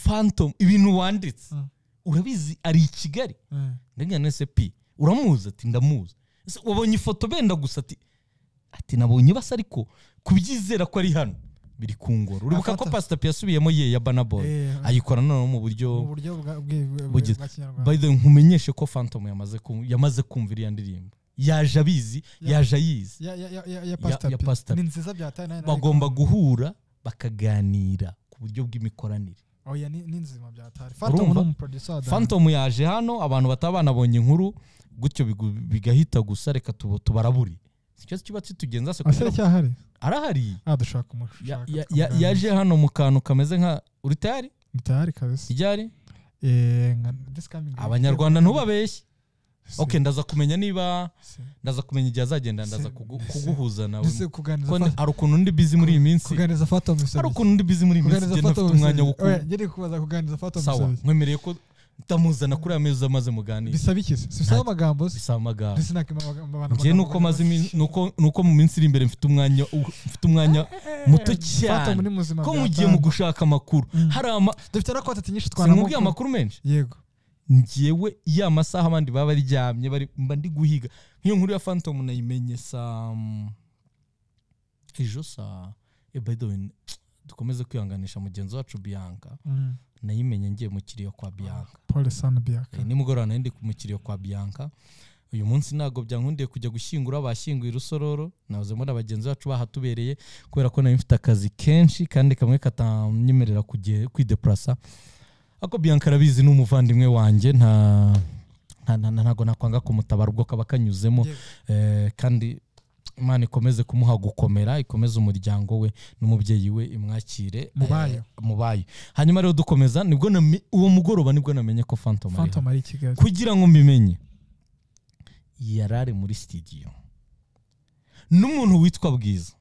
phantom ibintu wanditse Mm. urabizi ari i kigali Eh, eh. ndabwira nese p uramuzi ati ndamuzi Ese wabonye ifoto benda gusa ati ati nabonye basa ariko kubyizera ko ari hano biri kungora uribuka ko Afata. pasita p yasubiyemo ye ya banaboy Eh, ayikora noneho mu buryo mu buryo bwa- bwe- bwe- Bugize. bwa kinyarwanda by the way, nkumenyeshe ko phantom yamaze kum- yamaze kumva iriya ndirimbo yaje abizi Ya- yaje ayizi ya ya ya- ya ya pastor ya P. pastor P. ni nziza byataye nayo bagomba guhura bakaganira ku buryo bw'imikoranire oya ni ni nzima byataye phantom Urumva? ni umuproducer wa Dana. phantom yaje hano abantu bataba banabonye inkuru gutyo bigu- bigahita gusa reka tubo- tubarabure icyo kiba kitugenza se asere kugira- cyahari arahari ah dushaka umushaka Ya- ya- ya- yaje hano mu kantu kameze nka uri tayari bitahari kabisa ryari eh nka this coming abanyarwanda ntubabeshye Si- ok ndaza kumenya niba si. ndaza kumenya igihe azagenda ndaza kugu- Se- kuguhuza nawe Mbese kuganiriza Ko ni- Phantom- hari ukuntu ndi bizi muri iyi minsi kuganiriza phantom bisabye hari iki? ukuntu ndi bizi muri iyi minsi kuganiriza igihe phantom ntafite umwanya wo bisabye iki? ku oya ngere kubaza kuganiriza phantom sawa bisabye iki? nkwemereye ko ndamuzana kuri aya meza maze muganire bisaba iki se? Si bisaba amagambo se bisaba amagambo ndetse nakimabana njye nuko maze imin- nuko- nuko mu minsi iri imbere mfite umwanya mfite umwanya muto phantom cyane ni muzima ko bya mugiye Dana. mu gushaka amakuru Mm. hari ama dufite na contact nyinshi sinamubwiye twanamuka amakuru menshi yego njyewe ya masaha abandi baba baryamye bari- mba ndi guhiga nk'iyo nkuru ya phantom nayimenye saa mm, ejo saa eh, by the way dukomeze kwihanganisha mugenzi wacu bianca Mm. nayimenye ngiye mu kiriyo kwa bianca paul sanbiaka Eh, nimugoroba nari ndi mu kiriyo kwa bianca uyu munsi ntabwo byankundiye kujya gushyingura bashyinguye urusororo nawuzemo na bagenzi bacu bahatubereye kubera ko nari mfite akazi kenshi kandi kamwe katanyemerera kujye- kwidepurasa ako bianca arabizi ni umuvandimwe wanjye nta nta- nta- ntabwo nakwanga kumutabara ubwo kaba kanyuzemo Yewe. Eh, kandi imana ikomeze kumuha gukomera ikomeze umuryango we n'umubyeyi we imwakire Mubayo. eh, mubayo hanyuma rero dukomeza nibwo name- uwo mugoroba nibwo namenye ko phantom ari hano. phantom ari i kigali kugira ngo mbimenye yari ari muri studio n'umuntu witwa bwiza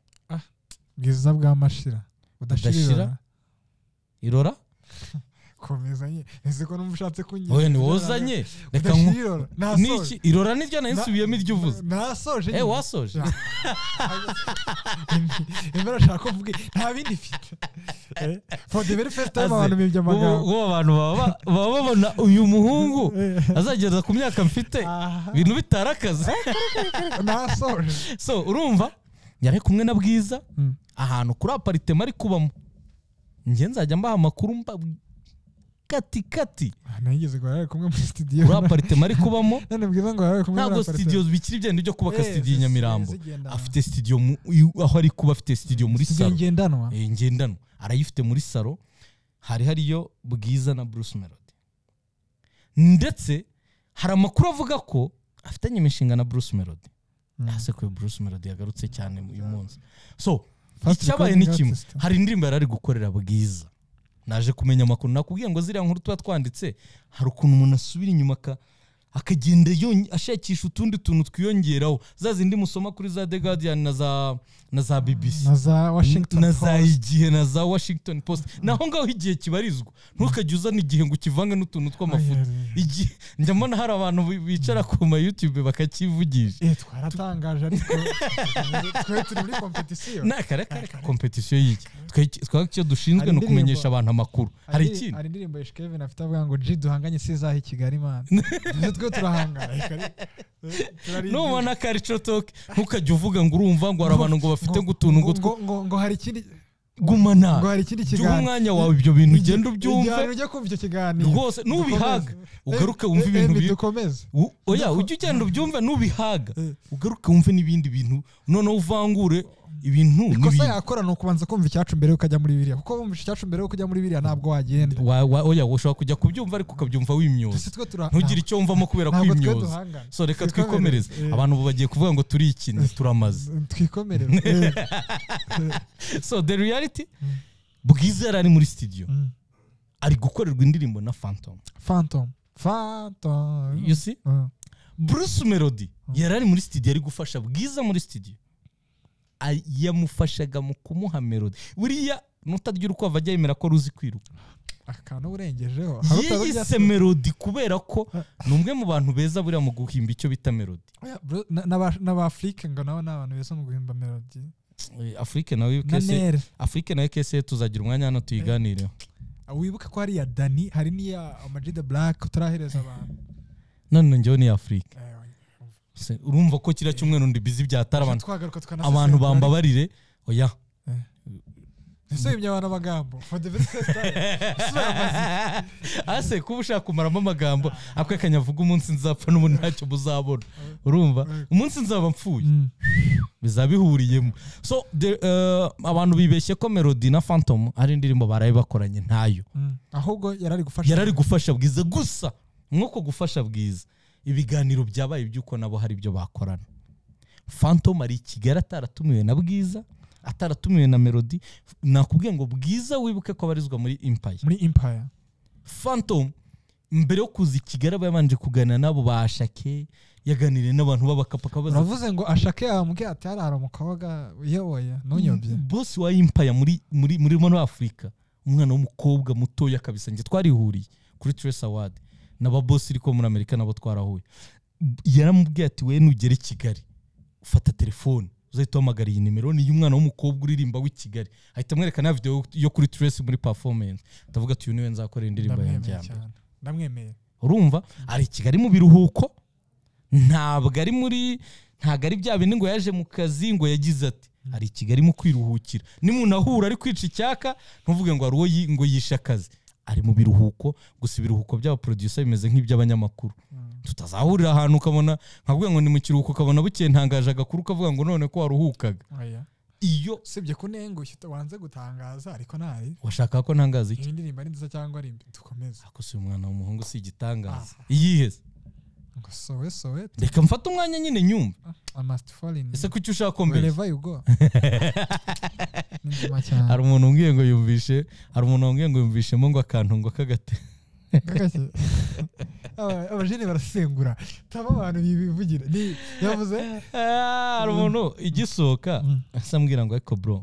bwiza bw'amashira Budashira? budashira irora komeza nye ese ko numva ushatse kunyira wowe ni wowe uzanye reka nku- Budashirora. niki nasoje irora niryo nari nsubiyemo iryo uvuze nasoje eh nyine. wasoje Ja. imbere ashaka ko mvuga nta bindi mfite Eh, for the very first time Aze. abantu bibye ubu amagambo ubu abantu baba baba babona uyu muhungu azageza ku myaka mfite Aha. ibintu bitari akazi nasoje so urumva yari kumwe na bwiza ahantu kuri aparitema ari kubamo njye nzajya mbaha amakuru mba kati kati Ah, nageze ngo yari kumwe muri studio kuri aparitema ari kubamo none bwiza ngo yari kumwe ntabwo muri apartment. studio bikiri byenda byo kubaka Eh, studio i nyamirambo zigenda. afite studio mu- i- aho ari kuba afite studio muri Studio salo ngendanwa Eh, ngendanwa arayifite muri salo hari hariyo bwiza na bruce melody ndetse hari amakuru avuga ko afitanye imishinga na bruce melody Mm. ese ko bruce melody yagarutse cyane uyu munsi so First icyabaye ni recording kimwe artist. hari indirimbo yari ari gukorera bwiza naje kumenya amakuru nakubwiye ngo ziriya nkuru tuba twanditse hari ukuntu umuntu asubira inyuma aka- akagenda yonye- ashakisha utundi tuntu twiyongeraho za zindi musoma kuri za the guardian na za na za bbc na za washington na za Post. igihe na za washington post naho ngaho igihe kibarizwa ntukajya uzana igihe ngo ukivange n'utuntu tw'amafoto Ayeee. igihe njya mbona hari abantu bi- bicara ku ma youtube bakakivugisha Eh, twaratangaje ariko twe turi muri kompetisiyo ni akarere kompetisiyo y'iki Twe- twe icyo dushinzwe Hari ni ukumenyesha indirimbo- abantu amakuru hari indi- ikindi hari indirimbo Yesh Kevin afite avuga ngo ji duhanganye si izaha i Kigali mana ibyo twe turahangana nubona akarico toke ntukajya uvuga ngo urumva ngo hari abantu ngo bafite ngo utuntu ngo two ngo ngo hari ikindi gumana ngo hari ikindi jya uha kiganiro umwanya wawe ibyo bintu ugenda ubyumve igihano ujya kumva icyo kiganiro rwose nubihaga ugaruke wumve Eh, eh, ibintu eh, biri dukomeze U- oya ujye ugenda ubyumve nubihaga Eh. ugaruke wumve n'ibindi bintu noneho uvangure ibintu ikosa n'ibindi yakora ni ukubanza kumva icyacu mbere y'uko ajya muri biriya kuko wumvise icyacu mbere y'uko ujya muri biriya ntabwo wagenda Wa- wa- oya ushobora kujya kubyumva ariko ukabyumva wimyoza Ese twe tura- ntugire icyo wumvamo kubera ntabwo twe kwimyoza duhangana so reka Twikomereze. twikomereze Eh. abantu ubu bagiye kuvuga ngo turi ikindi turamaze twikomereze Eh, so the reality Mm. bwiza yari ari muri studio mm. ari gukorerwa indirimbo na phantom phantom phantom you see Mm. bruce melody yari ari muri studio ari gufasha bwiza muri studio Ay- yamufashaga mu kumuha melody buriya nutarya urukwavu ajya yemera ko ruzi kwiruka akantu urengejeho Hari utari uzi yiyise melody kubera ko ni umwe mu bantu beza buriya mu guhimba icyo bita melody Oya, bro, na- n'aba- n'abafurike ngo nabo ni abantu beza mu guhimba melodi Eh, afurike nawe na kese nere afurike nawe kese tuzagira umwanya hano tuyiganireho wibuke ko hari iya dani hari n'iya amajida black utarahereza abantu none njyewe ni afurike Eh, Se- urumva ko kiriya cyumweru ndi bizi byatara abantu twagaruka tukanasesengura abantu ariko- bambabarire oya nsubimye abantu amagambo for the best ase kuba ushaka kumaramo amagambo ako akanyavuga umunsi nzapfa n'ubundi ntacyo muzabona urumva umunsi nzaba mpfuye bizaba bihuriyemo so the, uh, abantu bibeshye ko melody na phantom ari indirimbo baraye bakoranye ntayo ahubwo yarari gufasha yarari gufasha bwiza gusa mwuko gufasha bwiza ibiganiro byabaye iby'uko nabo hari ibyo bakorana phantom ari i kigali ataratumiwe na bwiza ataratumiwe na melody nakubwiye ngo bwiza wibuke ko abarizwa muri empire muri empire phantom mbere yo kuza i kigali aba yabanje kuganira n'abo bashake yaganiriye n'abantu b'abakapa akabaza uravuze ngo ashake yambwiye ati hariya hari umukobwa uyoboye ntunyobye bosi wa impaya muri muri muri muri afurika umwana w'umukobwa mutoya kabisa njye twarihuriye kuri trace award n'ababosi ariko muri amerika nabo twarahuye yaramubwiye ati we nugera i kigali ufata telefone uzahita uhamagara iyi nimero ni iy'umwana w'umukobwa uririmba w'i kigali ahita amwereka na video yo kuri trace muri performance ndavuga ati uyu niwe nzakorera indirimbo yanjye ndamwemeye ya mbere cyane ndamwemeye urumva ari i kigali mu biruhuko ntabwo ari muri ntabwo ari bya bindi ngo yaje mu kazi ngo yagize ati ari i kigali mu kwiruhukira nimunahura ari kwica icyaka ntuvuge ngo hari uwo yi- ngo yishe akazi ari mu biruhuko gusa ibiruhuko by'abaproducer bimeze nk'iby'abanyamakuru tutazahurira ahantu ukabona nkavuga ngo ni mu kiruhuko ukabona bukeye ntangaje agakuru ukavuga ngo none ko waruhukaga oya iyo usibye kunengushye wanze gutangaza ariko ntari washaka ko ntangaza iki iyi ndirimbo ari nziza cyangwa ari mbi dukomeze ako si umwana w'umuhungu si igitangaza iyiheze ngo sowe sowe reka mfate umwanya nyine nyumve I must fall in ese kuki ushaka ko mbeshya? wherever you go ni nzima cyane hari umuntu umbwiye ngo yumvishe hari umuntu wambwiye ngo yumvishemo ngo akantu ngo kagate Gake. Aba- abajene barasengura taba abantu bibivugira Ni- yavuze Ah, hari umuntu igisohoka Mm. asa ambwira ngo ariko bro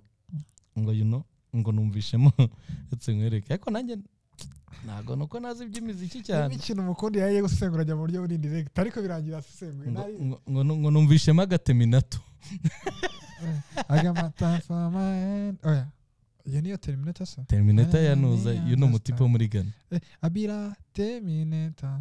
ngo yuno ngo numvishemo ndetse nkwereke ariko nanjye ntabwo nuko nazi iby'imiziki cyane ikintu umukundi yagiye gusesengura ajya mu buryo buri direct ariko birangira asesenguye Ngo- ntari- ngo- ngo ngo numvishemo agateminato agama tafama oya iyo niyo terminator se terminata yanuza Ah, uyu ni umutipe wo muri gana Eh, abira terminator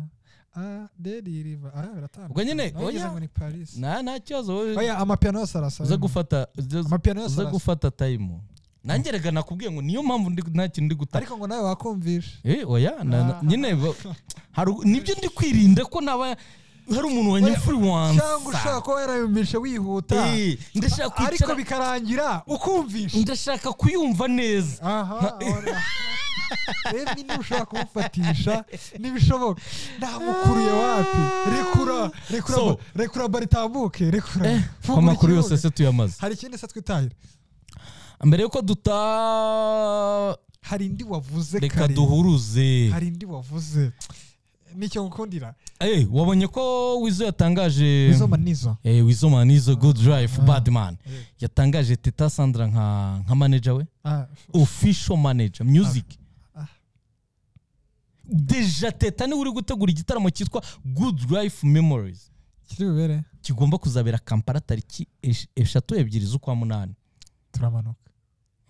a dediriva ara biratandukanye ubwo nyine Nawe oya ngeze ngo ni paris nta nta kibazo wowe oya amapiano yose arasa uza gufata uza- amapiano yose uza arasa gufata tayimu nanjye reka nakubwiye ngo niyo mpamvu ndi- nta kintu ndi gutaka ariko ngo nawe wakumvisha Eh, oya na- na- Ah. nyine ba- hari nibyo ndi kwirinda ko naba hari umuntu wa Oya, cyangwa ushaka nyafuriwansa kuba yarayumvisha wihuta Eh, ndashaka ariko kwicara bikarangira ukumvisha ndashaka kuyumva neza aha oya. emwe niba ushaka kumufatisha ntibishoboka namukuriye wapi rekura rekura So- ba- rekura baritambuke rekura ko Fungura amakuru yose ikibuga. se tuyamaze hari ikindi se twitahira mbere yuko duta hari indi wavuze reka kare duhuruze hari indi wavuze nicyo gukundira Eh, wabonye ko wizo yatangaje izo manizo Eh, wizo man izo good drive bad man Eh. yatangaje teta sandra nka nka manager we Ah, official manager music Ah. deja teta niwe uri gutegura igitaramo cyitwa good life memories kiri bubere kigomba kuzabera kampala tariki esh- eshatu ebyiri z'ukwa munani turamanuka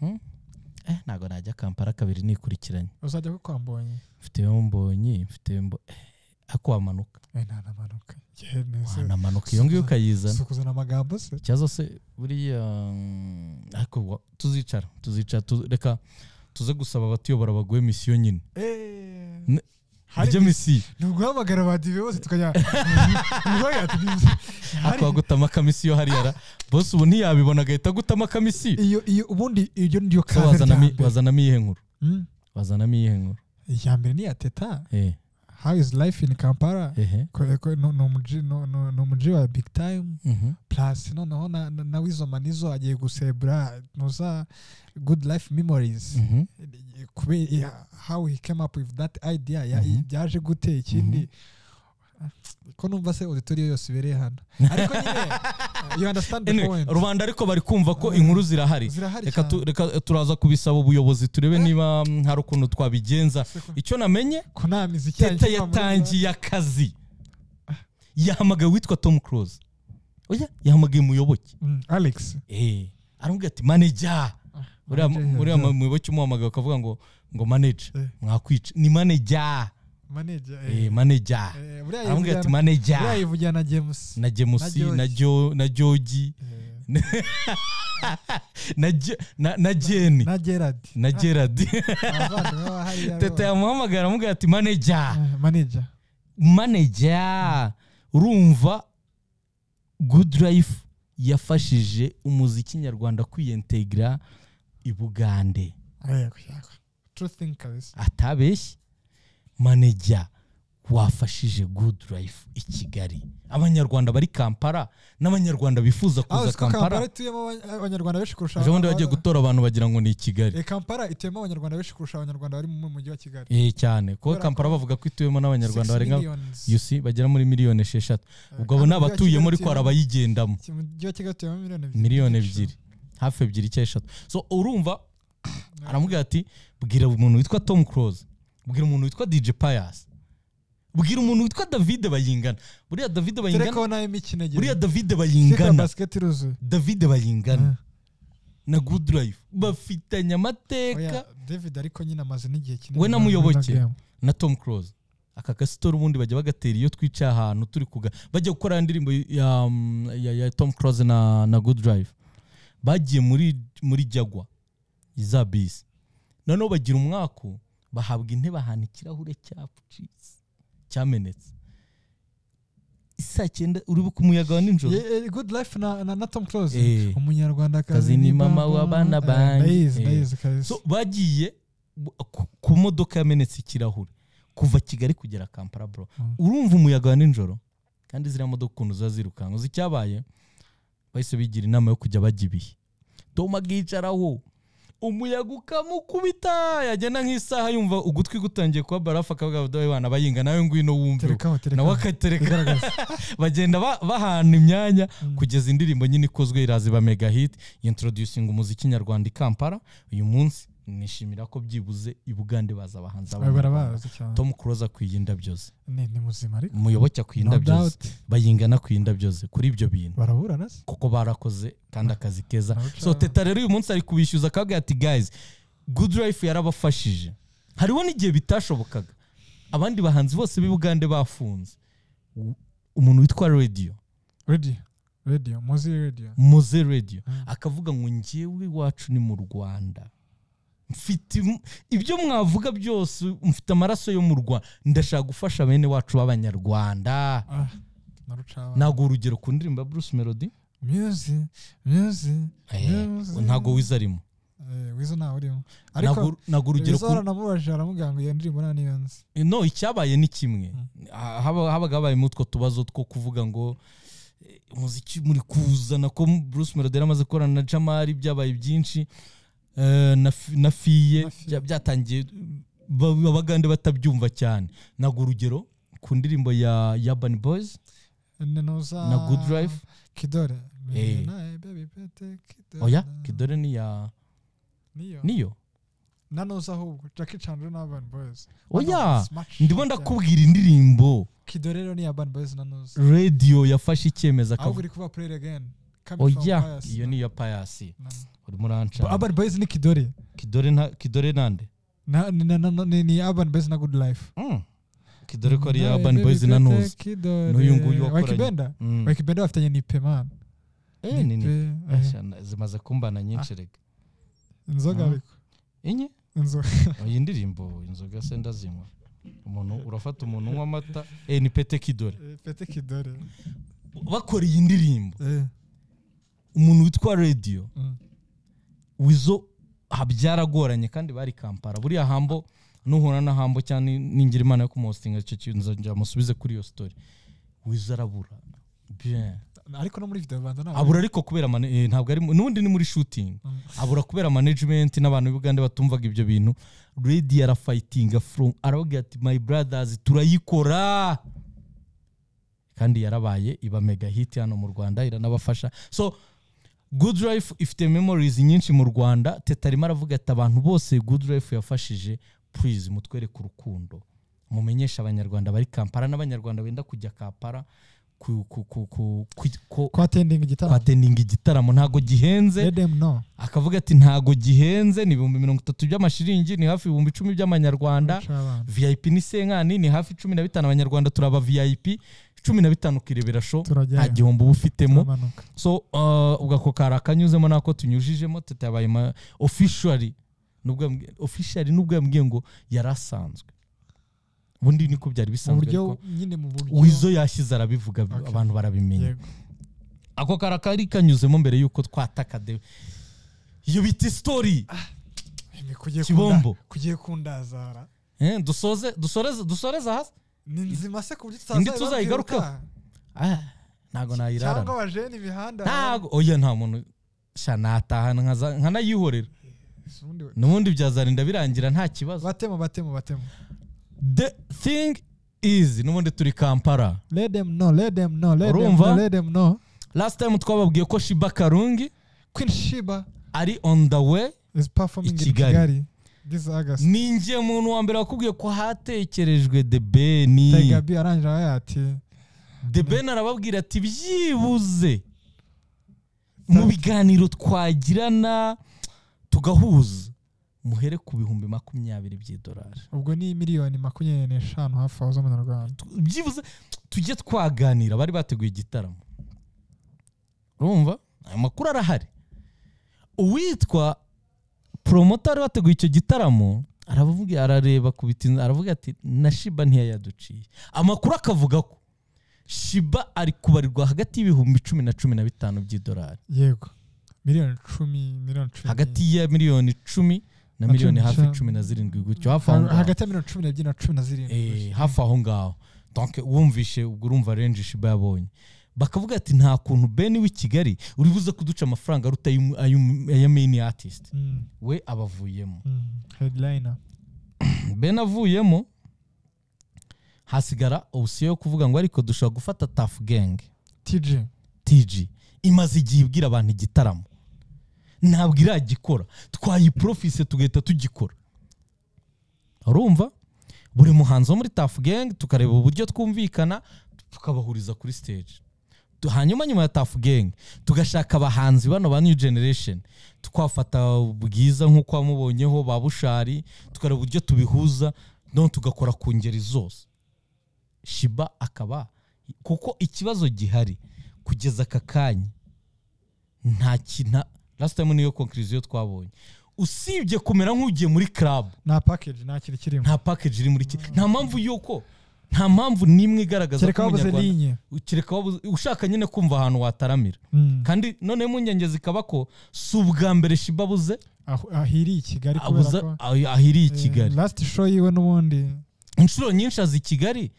eh, ntabwo najya kampala kabiri nikurikiranye uzajya kuko wambonye mfite mbonyi mfite mbo eh, ariko wamanuka Eh, nta namanuka yewe neza wanamanuka iyo ngiyo ukayizana si ukuzana amagambo se ikibazo se buriya mm, ariko wa- tuzicara tuzicara tu- reka tuze gusaba abatuyobora baguhe misiyo nyine Ne- Hari iryo misiyo ni uguhamagara ba dive bose tukajya ntibaga ariko wagutama akamisiyo hariya ra bose ubu ntiyabibona agahita agutama akamisiyo iyo iyo ubundi iyo niyo kaze So rya wazanamo i- mbere wazanamo iyihe nkuru Mm. wazanamo iyihe nkuru iya mbere ni iya teta Eh, how is life in kampala ehe Ko- ko- no- no muji- no- no- ni umuji wa big time Mhm. plus noneho na- na- na wizo manizo agiye gusebura noza good life memories Mhm. kubera iya- how he came up with that idea ya- Mhm. byaje gute ikindi ko numva se auditoriyo yose ibereye hano ariko nyine you understand the Anyway, point rubanda ariko bari kumva ko inkuru zirahari zirahari reka tu- cyane reka turaza kubisaba ubuyobozi turebe Eh. niba mm, hari ukuntu twabigenza icyo namenye ko nta miziki yanjye teta iva muri yatangiye akazi yahamagaye uwitwa tom close oya yahamagaye umuyoboke za- Mm, alex Eh, aramubwira ati maneja uriya manager, uriya yeah. muyoboke umuhamagaye akavuga ngo ngo maneja Eh. mwakwica ni maneja manager eh, Eh, maneja eh, buriya aramubwira ati yivugana- buriya maneja yivugira na james na jemusi George. na Jo- na jogi Eh, na Je- na- na jeni na gerard na gerard abavandimwe ba hariya teta bose. yamuhamagara amubwira ati maneja Eh, manager maneja urumva good life yafashije umuziki nyarwanda kwiyentegra i bugande Eh, yego. true thing kabisa atabeshye maneja wafashije good life i kigali abanyarwanda bari kampala n'abanyarwanda bifuza aho kuza siko kampala kampala ituyemo abanya- abanyarwanda benshi kurusha ejo bundi aba- bagiye gutora abantu bagira ngo ni i kigali Eh, kampala ituyemo abanyarwanda benshi kurusha abanyarwanda bari mu mujyi wa kigali Eh, cyane kuko Kubera kampala ko- bavuga ko ituyemo 6 n'abanyarwanda barenga millions. uc bagera muri miliyoni esheshatu Eh, ubwo abo kandi ni abatuyemo umujyi wa Kigali ariko utuyemo- hari abayigendamo mu mujyi wa kigali utuyemo miliyoni ebyiri miliyoni ebyiri hafi ebyiri cyangwa eshatu so urumva aramubwira ati bwira umuntu witwa tom close bwira umuntu witwa dj pius bwira umuntu witwa david bayingana buriya david bayingana tereko nayo imikino ebyiri buriya david Kick bayingana basket iruzuye david bayingana Eh. na good life bafitanye amateka Oya, david ariko nyine amaze n'igihe kinini We na Muyoboke. game. na tom close aka gasitora ubundi bajya bagatera iyo twicaye ahantu turi kuga bajya gukora ya ndirimbo ya, mm, ya, ya tom close na, na good drive bagiye muri muri jagwa za bisi noneho bagira umwaku bahabwa intebe ahantu ikirahure cya pucis cyamenetse isaa cyenda uri ku muyaga wa nijoro Ye- eh, good life na na- na tom close Eh. umunyarwandakazi Kazi ni mama w'abana Eh, banjye. ndayizi Eh. ndayizi kabisa so bagiye bu- ku- ku modoka yamenetse ikirahure kuva kigali kugera kampala bro Mm. urumva umuyaga wa nijoro kandi ziriya modoka ukuntu ziba zirukanka uzi icyabaye bahise bigira inama yo kujya bajya ibihe tom akicaraho umuyaga ukamukubita yagenda nk'isaha yumva ugutwi gutangiye kuba barafu akavuga udahe wana bayinga nawe ngwino wumve terekaho nawe terekaho akatereka igaragaza bagenda ba- bahana imyanya Mm. kugeza indirimbo nyine ikozwe iraza iba mega hit introducing umuziki nyarwanda i kampala uyu munsi nishimira ko byibuze i bugande baza abahanzi Aba b'abanyarwanda. barabazi cyane tom close akwiye indabyo ze ni ni muzima ariko umuyoboke akwiye no indabyo ze doubt bayingana akwiye indabyo ze kuri ibyo bintu baraburana se kuko barakoze kandi akazi keza Barabuca- so teta rero uyu munsi ari kubishyuza akavuga ati guys good life yarabafashije hariho n'igihe bitashobokaga abandi bahanzi bose b'i bugande bafunze U- umuntu witwa radio radio radio muzi radio muze radio Mm. akavuga ngo njyewe iwacu ni mu rwanda mfite im- ibyo mwavuga byose mfite amaraso yo mu rwanda ndashaka gufasha bene wacu b'abanyarwanda ah narucaba ntabwo urugero ku ndirimbo ya bruce melody muzi muzi muzi ntabwo wize arimo eh wizo ntawe urimo ariko Ntabwo- ntabwo urugero wizo ku baranamubajije aramubwira ngo iyo ndirimbo nta niyo nzi no icyabaye ni kimwe Ha- haba- habaga habayemo utwo tubazo two kuvuga ngo eh, umuziki muri kuzana ko Bruce Melody yari amaze gukorana na Jamari byabaye byinshi eh, na F- na fiye Na Fiye. bya- byatangiye ba- abagande batabyumva cyane ntabwo urugero ku ndirimbo ya ya Urban Boys Ene nuza na Good Drive kidore Eh. Nae, baby, pete, kidore. oya kidore ni ya niyo niyo na nuza ahubwo jackie chan rero ni urban boys oya Smash shit ndimo cyane. ndakubwira indirimbo kidore rero ni urban boys na nuza radio yafashe icyemezo ahubwo akavuga uri kuba play again Coming from oya bias. iyo ni iya payasi Na- urimo uranca urban boys ni kidore kidore nta kidore nande na, ni, na, na, na, ni, ni urban boys na good life Mm. back dore ko ari iya urban boys na ntuzi n'uyu nguyu wakoranye. wakibenda Mm. wakibenda bafitanye nipe mani Eh, ni- ni- Nipe, eh. Ashana, zimaze kumbana nyinshi reka inzoga Ah. ariko inye inzoga iyi ndirimbo inzoga se ndazinywa umuntu urafata umuntu unywa amata eh, ni pete kidore pete kidore bakora iyi ndirimbo Eh, umuntu witwa radiyo mm. wizo habyaragoranye kandi bari kampara buriya hambo nuhura na hambo cyane ningira imana yo kumuhostinga icyo kintu nzajya musubize kuri iyo story wizo arabura bien ariko no muri video banza ntabwo abura ariko kubera mane- eh, ntabwo ari mu- n'ubundi ni muri shooting Mm. abura kubera management n'abantu b'Uganda batumvaga ibyo bintu Redi arafightinga from aravuga ati my brothers turayikora kandi yarabaye iba mega hit hano mu Rwanda iranabafasha so Good Life ifite memories nyinshi mu Rwanda Teta arimo aravuga ati abantu bose Good Life yafashije please mutwereke urukundo mumenyeshe abanyarwanda bari Kampala n'abanyarwanda benda kujya Kampala ku, ku, ku, ku, ku, ku, kwa tending igitaramo kwatendinga igitaramo ntago gihenze edem no akavuga ati ntago gihenze ni ibihumbi mirongo itatu by'amashiringi ni hafi ibihumbi icumi by'amanyarwanda Guca abana. vip ni senkani ni hafi cumi na bitanu abanyarwanda turaba vip cumi na bitanu ukirebera sho Turajyayo. nta gihombo uba ufitemo turamanuka so uh, ubwo ako kari akanyuzemo nako tunyujijemo teta yabaye ma- officially nubwo yambwiye- officially nubwo yambwiye ngo yari asanzwe ubundi niko byari mu bisanzwe buryo ariko nyine mu buryo wizo yashyize arabivuga Okay. abantu barabimenya Yego. ako kara kari kanyuzemo mbere y'uko twataka de iyo bita isitori Imi, kugiye Kibombo. kunda- kugiye kundazara Eh, dusoze dusoreze dusoreze hasi ni nzima se ku buryo Indi tutazayibabwira tuzayigarukaho? ubutaha. Ah, ntago cyangwa nayirarana abajene imihanda ntago oya nta muntu sha natahana nkaza- nkanayihorera Si ubundi we. n'ubundi byazarinda birangira nta kibazo batemo batemo batemo the thing is n'ubundi turi kampara let them know let them know let them Urumva? know let them know last time twababwiye ko shiba karungi Queen Sheba ari on the way is performing I in Kigali. Kigali this August ninjiye muntu wa mbere wakubwiye ko hatekerejwe Tiger the beni B arangije abaye ati the ben arababwira ati byibuze mu biganiro twagirana tugahuza muhere ku bihumbi makumyabiri by'idolari ubwo ni miliyoni makumyabiri n'eshanu hafi aho z'amanyarwanda Tu- byibuze tujye twaganira bari bateguye igitaramo urumva ayo makuru arahari uwitwa poromota wari wateguye icyo gitaramo aravuga arareba ku bitinda aravuga ati na shiba ntiyayaduciye amakuru akavuga ko shiba ari kubarirwa hagati y'ibihumbi cumi na cumi na bitanu by'idolari yego miliyoni icumi miliyoni cumi hagati ya miliyoni icumi na Na miliyoni cumi hafi n'eshanu. cumi na zirindwi gutyo hafi aho Ha- ngaho hagati ya miliyoni cumi n'ebyiri na cumi na Eh, zirindwi hafi aho ngaho donc wumvishe ubwo urumva range shiba yabonye bakavuga ati nta kuntu beni w'i kigali uri buze kuduca amafaranga aruta ayu- ayu- aya main artist Mm, we abavuyemo mm, headliner ben avuyemo hasigara option yo kuvuga ngo ariko dushobora gufata taf gang TG tg imaze igihe ibwira abantu igitaramo ntabwo iragikora twayiprofise tugahita tugikora urumva buri muhanzi wo muri tafu gang tukareba uburyo twumvikana tukabahuriza kuri stage Tu- hanyuma nyuma ya tafu gang tugashaka abahanzi bano ba new generation twafata bwiza nk'uko wamubonyeho ba bushari tukareba uburyo tubihuza no tugakora ku ngeri zose shiba akaba kuko ikibazo gihari kugeza aka kanya nta kintu last time niyo conclusion twabonye usibye kumera nk'ugiye muri club nta package nta kintu kirimo nta package iri muri ki nta mpamvu yuko nta mpamvu n'imwe igaragaza kereka wabuze linye kereka wabuze- ushaka nyine kumva ahantu wataramira Mm, kandi noneho impungenge zikaba ko si ubwa mbere shiba abuze aho- ahiriye i kigali kubera abuze ko ah- ahiriye i Kigali Eh, last show yiwe n'ubundi inshuro nyinshi azi i Kigali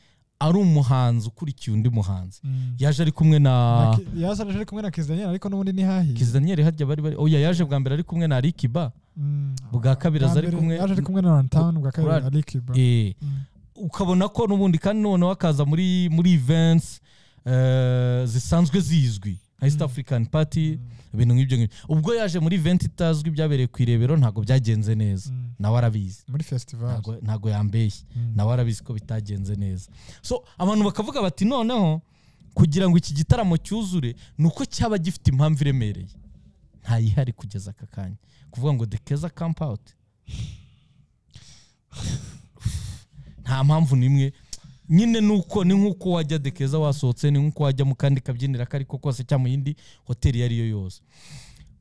ari umuhanzi ukurikiye undi muhanzi mm. yaje ari kumwe na Na Ki- yazaje ari kumwe na Kizaniel ariko n'ubundi ni hahiye Kiz Daniel hajya bari bari oya yaje bwa mbere ari kumwe na Alikiba Mm. bwa kabiri aza ari Bwa mbere kumwe- yaje ari kumwe na Rantown bwa kabiri Kurari. ari Kiba eh Mm. ukabona ko n'ubundi kandi noneho akaza muri muri events eh, zisanzwe zizwi nka east african party ibintu nk'ibyo ngibyo ubwo yaje muri event itazwi byabereye ku irebero ntabwo byagenze neza Mm. nawe arabizi muri festival Ntago- ntago yambeshye Mm. nawe arabizi ko bitagenze neza so abantu bakavuga bati noneho kugira ngo iki gitaramo cyuzure ni uko cyaba gifite impamvu iremereye ntayihari kugeza aka kanya kuvuga ngo the keza camp out nta mpamvu n'imwe nyine nuko ni nk'uko wajya dekeza wasohotse ni nk'uko wajya mu kandi kabyinira ako ariko kose cyangwa mu yindi hoteli iyo ari yo yose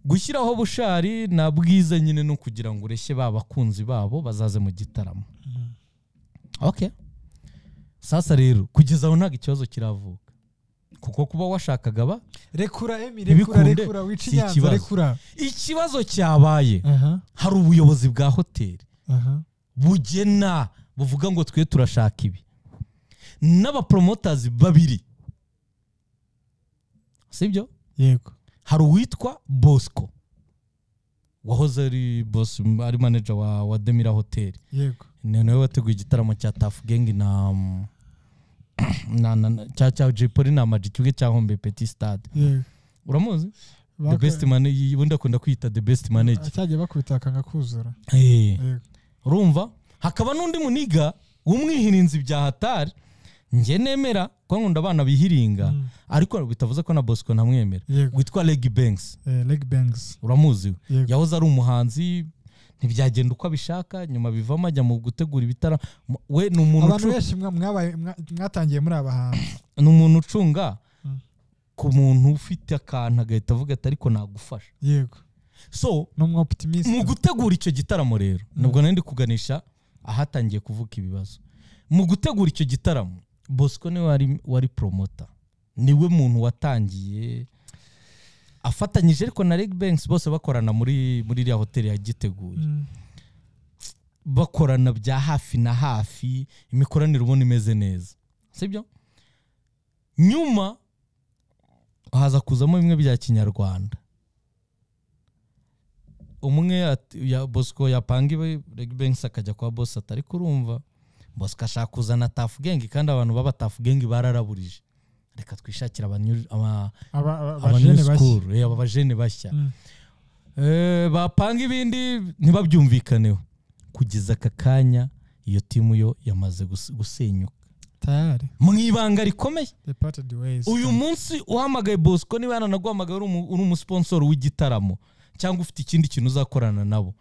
gushyiraho bushari na bwiza nyine ni ukugira ngo ureshye ba bakunzi babo bazaze mu gitaramo okay sasa rero kugeza aho ntabwo ikibazo kiravuka kuko kuba washakaga ba rekura emi rekura Ntibikunde, rekura wica si inyanza ikibazo. rekura ikibazo cyabaye aha hari ubuyobozi bwa hoteli aha bugena buvuga ngo twe turashaka ibi n'abaporomotazi babiri sibyo yego hari uwitwa bosco wahoze ari boss ari manager wa, wa demira hoteli yego ni nawe wateguye igitaramo cya tafu gengi na mm, na na na- cya cya Jay Polly na Ama G kimwe cya hombe petit stade yego uramuzi the Bakora- best man ubundi akunda kwiyita the best manager cyagiye bakubita akanga kuzura Eh. yego urumva hakaba n'undi muniga w'umwihirinzi bya hatari njye nemera ko nkunda abana bihiringa Mm. ariko bitavuze ko na bosco ntamwemera yego witwa legi banks Eh, leg bangs uramuzi we yego yahoze ari umuhanzi ntibyagenda uko abishaka nyuma bivamo ajya mu gutegura ibitaramo we ni umuntu abantu ucu- benshi mwa- mwabaye mwa- mwatangiye muri aba hantu ni umuntu ucunga Mm. ku muntu ufite akantu agahita avuga ati ariko nagufasha yego so ni umu optimist mu gutegura icyo gitaramo rero nubwo nari ndi kuganisha ahatangiye kuvuka ibibazo mu gutegura icyo gitaramo bosco niwe wari wari promota niwe muntu watangiye afatanyije ariko na Reg Banks bose bakorana muri muri iriya hoteli yagiteguye Mm, bakorana bya hafi na hafi imikoranire ubona imeze neza sibyo nyuma haza kuzamo bimwe bya kinyarwanda umwe ati- ya bosco yapanga iwe regbanks akajya kwa bos atari kurumva bosco ashaka kuzana tafu gengi kandi abantu baba tafu gengi bararaburije reka twishakire abanyuri- aba- aba aba- aba aba new jene bashya school, eh, aba bajene bashya Mm, Eh, bapanga ibindi ntibabyumvikaneho kugeza aka kanya iyo timu yo yamaze gus- gusenyuka tayari mu ibanga rikomeye they parted ways uyu munsi uhamagaye bosco niba yaranaguhamagaye uri umu- uri umusponsor w'igitaramo cyangwa ufite ikindi kintu uzakorana nabo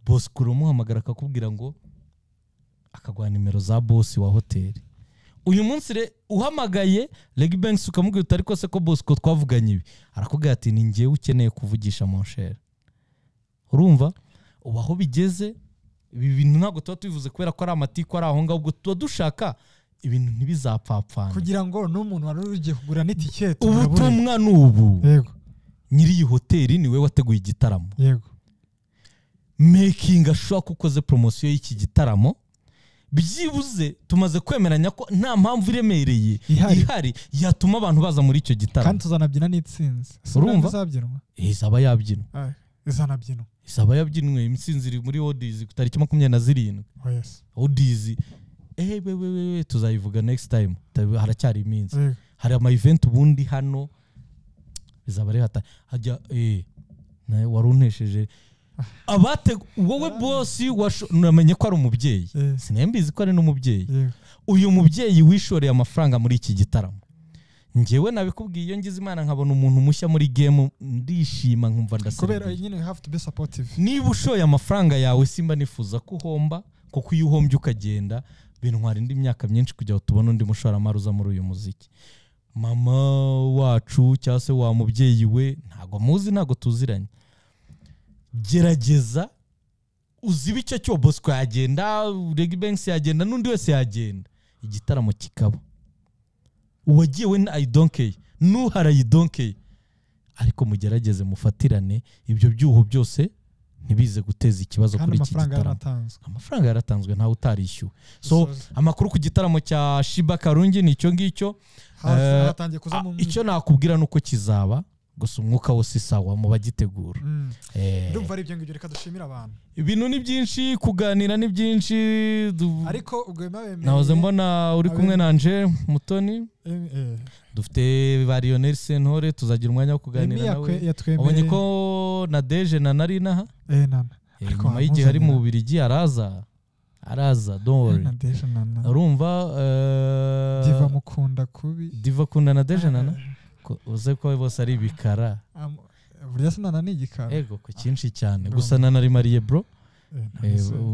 bosco uramuhamagara akakubwira ngo akaguha nimero za bosi wa hoteli uyu munsi re uhamagaye reg banks ukamubwira utari kose ko bosco twavuganye ibi arakubwira ati ni njyewe ukeneye kuvugisha monsheri urumva ubu aho bigeze ibi bintu ntabwo tuba tubivuze kubera ko ari amatiku ari aho ngaho ubwo tuba dushaka ibintu ntibizapfapfane kugira ngo n'umuntu wari ugiye kugura n'itiketi murabure. ubutumwa ni ubu yego nyiri iyi hoteli niwe wateguye igitaramo yego making ashobora ko ukoze poromosiyo y'iki gitaramo byibuze tumaze kwemeranya ko nta mpamvu iremereye Ihari. ihari yatuma abantu baza muri icyo kandi gitaramo tuzanabyina n'itsinzi Urumva? izabyinwa Eh, izaba yabyinwa Ah, izanabyinwa izaba yabyinwe imitsinzi iri muri odizi ku tariki makumyabiri na zirindwi oh yes odizi eh we, we, we, we, tuzayivuga next time Tabi- haracyari iminsi yego hari ama event ubundi hano bizaba ari hata hajya eh nawe wari unesheje abate wowe bosi washo- namenye ko ari umubyeyi Eh, sinembizi ko ari n'umubyeyi yego uyu mubyeyi wishoreye amafaranga muri iki gitaramo njyewe nabikubwiye iyo ngize imana nkabona umuntu mushya muri game ndishima nkumva kubera ndaseriye nyine we have to be supportive niba ushoye amafaranga yawe simba nifuza ko uhomba kuko iyo uhombye ukagenda bintwara indi myaka myinshi kugira ngo tubone undi mushoramari uza muri uyu muziki mama wacu cyangwa se wa mubyeyi we ntabwo amuzi ntabwo tuziranye gerageza uzibe icyo cyo bosco yagenda regi banks yagenda n'undi wese yagenda igitaramo kikaba uwagiye we na ayidonkeye n'uhara ayidonkeye ariko mugerageze mufatirane ibyo byuho byose ntibize guteza ikibazo kandi kuri iki amafaranga gitaramo yaratanzwe amafaranga yaratanzwe ntawe utarishyuwe so Gisozi. amakuru ku gitaramo cya shiba karungi ni icyo ngicyo Hasi- eh, haratangiye kuzamo Ah, umwuka. icyo nakubwira ni uko kizaba gusa umwuka wose isawa mu bagitegura Mm. Eh, ndumva ari ibyo ngibyo reka dushimire abantu ibintu ni byinshi kuganira ni byinshi du- ariko ubwo biba nahoze mbona uri kumwe na Angel mutoni bemereye dufite ba Lionel Sentore tuzagira umwanya wo kuganira nawe wabonye yatwemereye ko na Deje na Narinaha Eh, nana Eh, Ariko nyuma y'igihe ari mu wampuzanira. Bubiligi araza araza don't worry na deje nana urumva eh, diva mukunda kubi Diva kunda na Deje nana Ko- uze ko bose ari bikara Am- burya se nana ni igikara ego ku cyinshi cyane Urumva. gusa na Nari Marie bro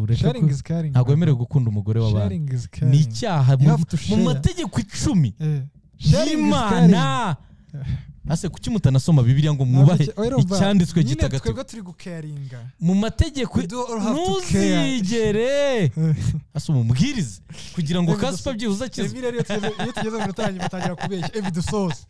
ureka sharingi ko- izi karingi ntabwo wemerewe gukunda umugore w'abantu sharingi izi ni karingi icyaha You mu- have to mu share. mategeko icumi sharingi izi y'imana karingi ase kuki mutanasoma bibiliya ngo mwubahe icyanditswe nyine gitagatifu twebwe turi gukaringa mu mategeko We do all have to ntuzigere ase umubwirize kugira ngo kasipa byibuze akizwe Ebi rero iyo tugeze- iyo tugeze mu rutangi batangira kubeshya evi dusoze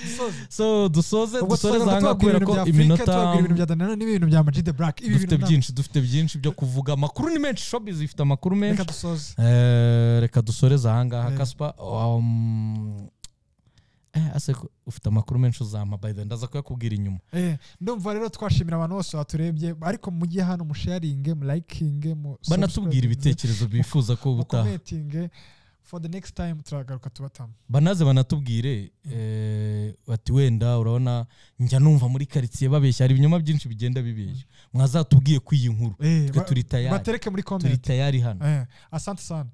dusoze so dusoze ubwo dusoze tuzajya zanga tubabwira kubera ibintu bya ko afurika iminota tubabwira ibintu bya danilo n'ibintu bya ama G the black ibi dufite bintu ntabwo- byinshi dufite byinshi byo kuvuga amakuru ni menshi shopizi ifite amakuru menshi reka dusoze Eh, reka dusoreze ahangaha Eh. kasipa um, eh, ase ko- ufite amakuru menshi uzampa by the way, ndaza kuyakubwira inyuma Eh, ndumva rero twashimira abantu bose baturebye ariko mujye hano musharinge mulayikinge banatubwira ibitekerezo bifuza ko ubutaha mukometinge for the next time turagaruka tubatamo banaze banatubwire eh, bati wenda urabona njya numva muri karitsiye babeshya hari ibinyoma byinshi bigenda bibeshya mwazatubwiye ko iyi nkuru Eh, twe ba- turi tayari batereke muri turi comment tayari hano Eh, asante sana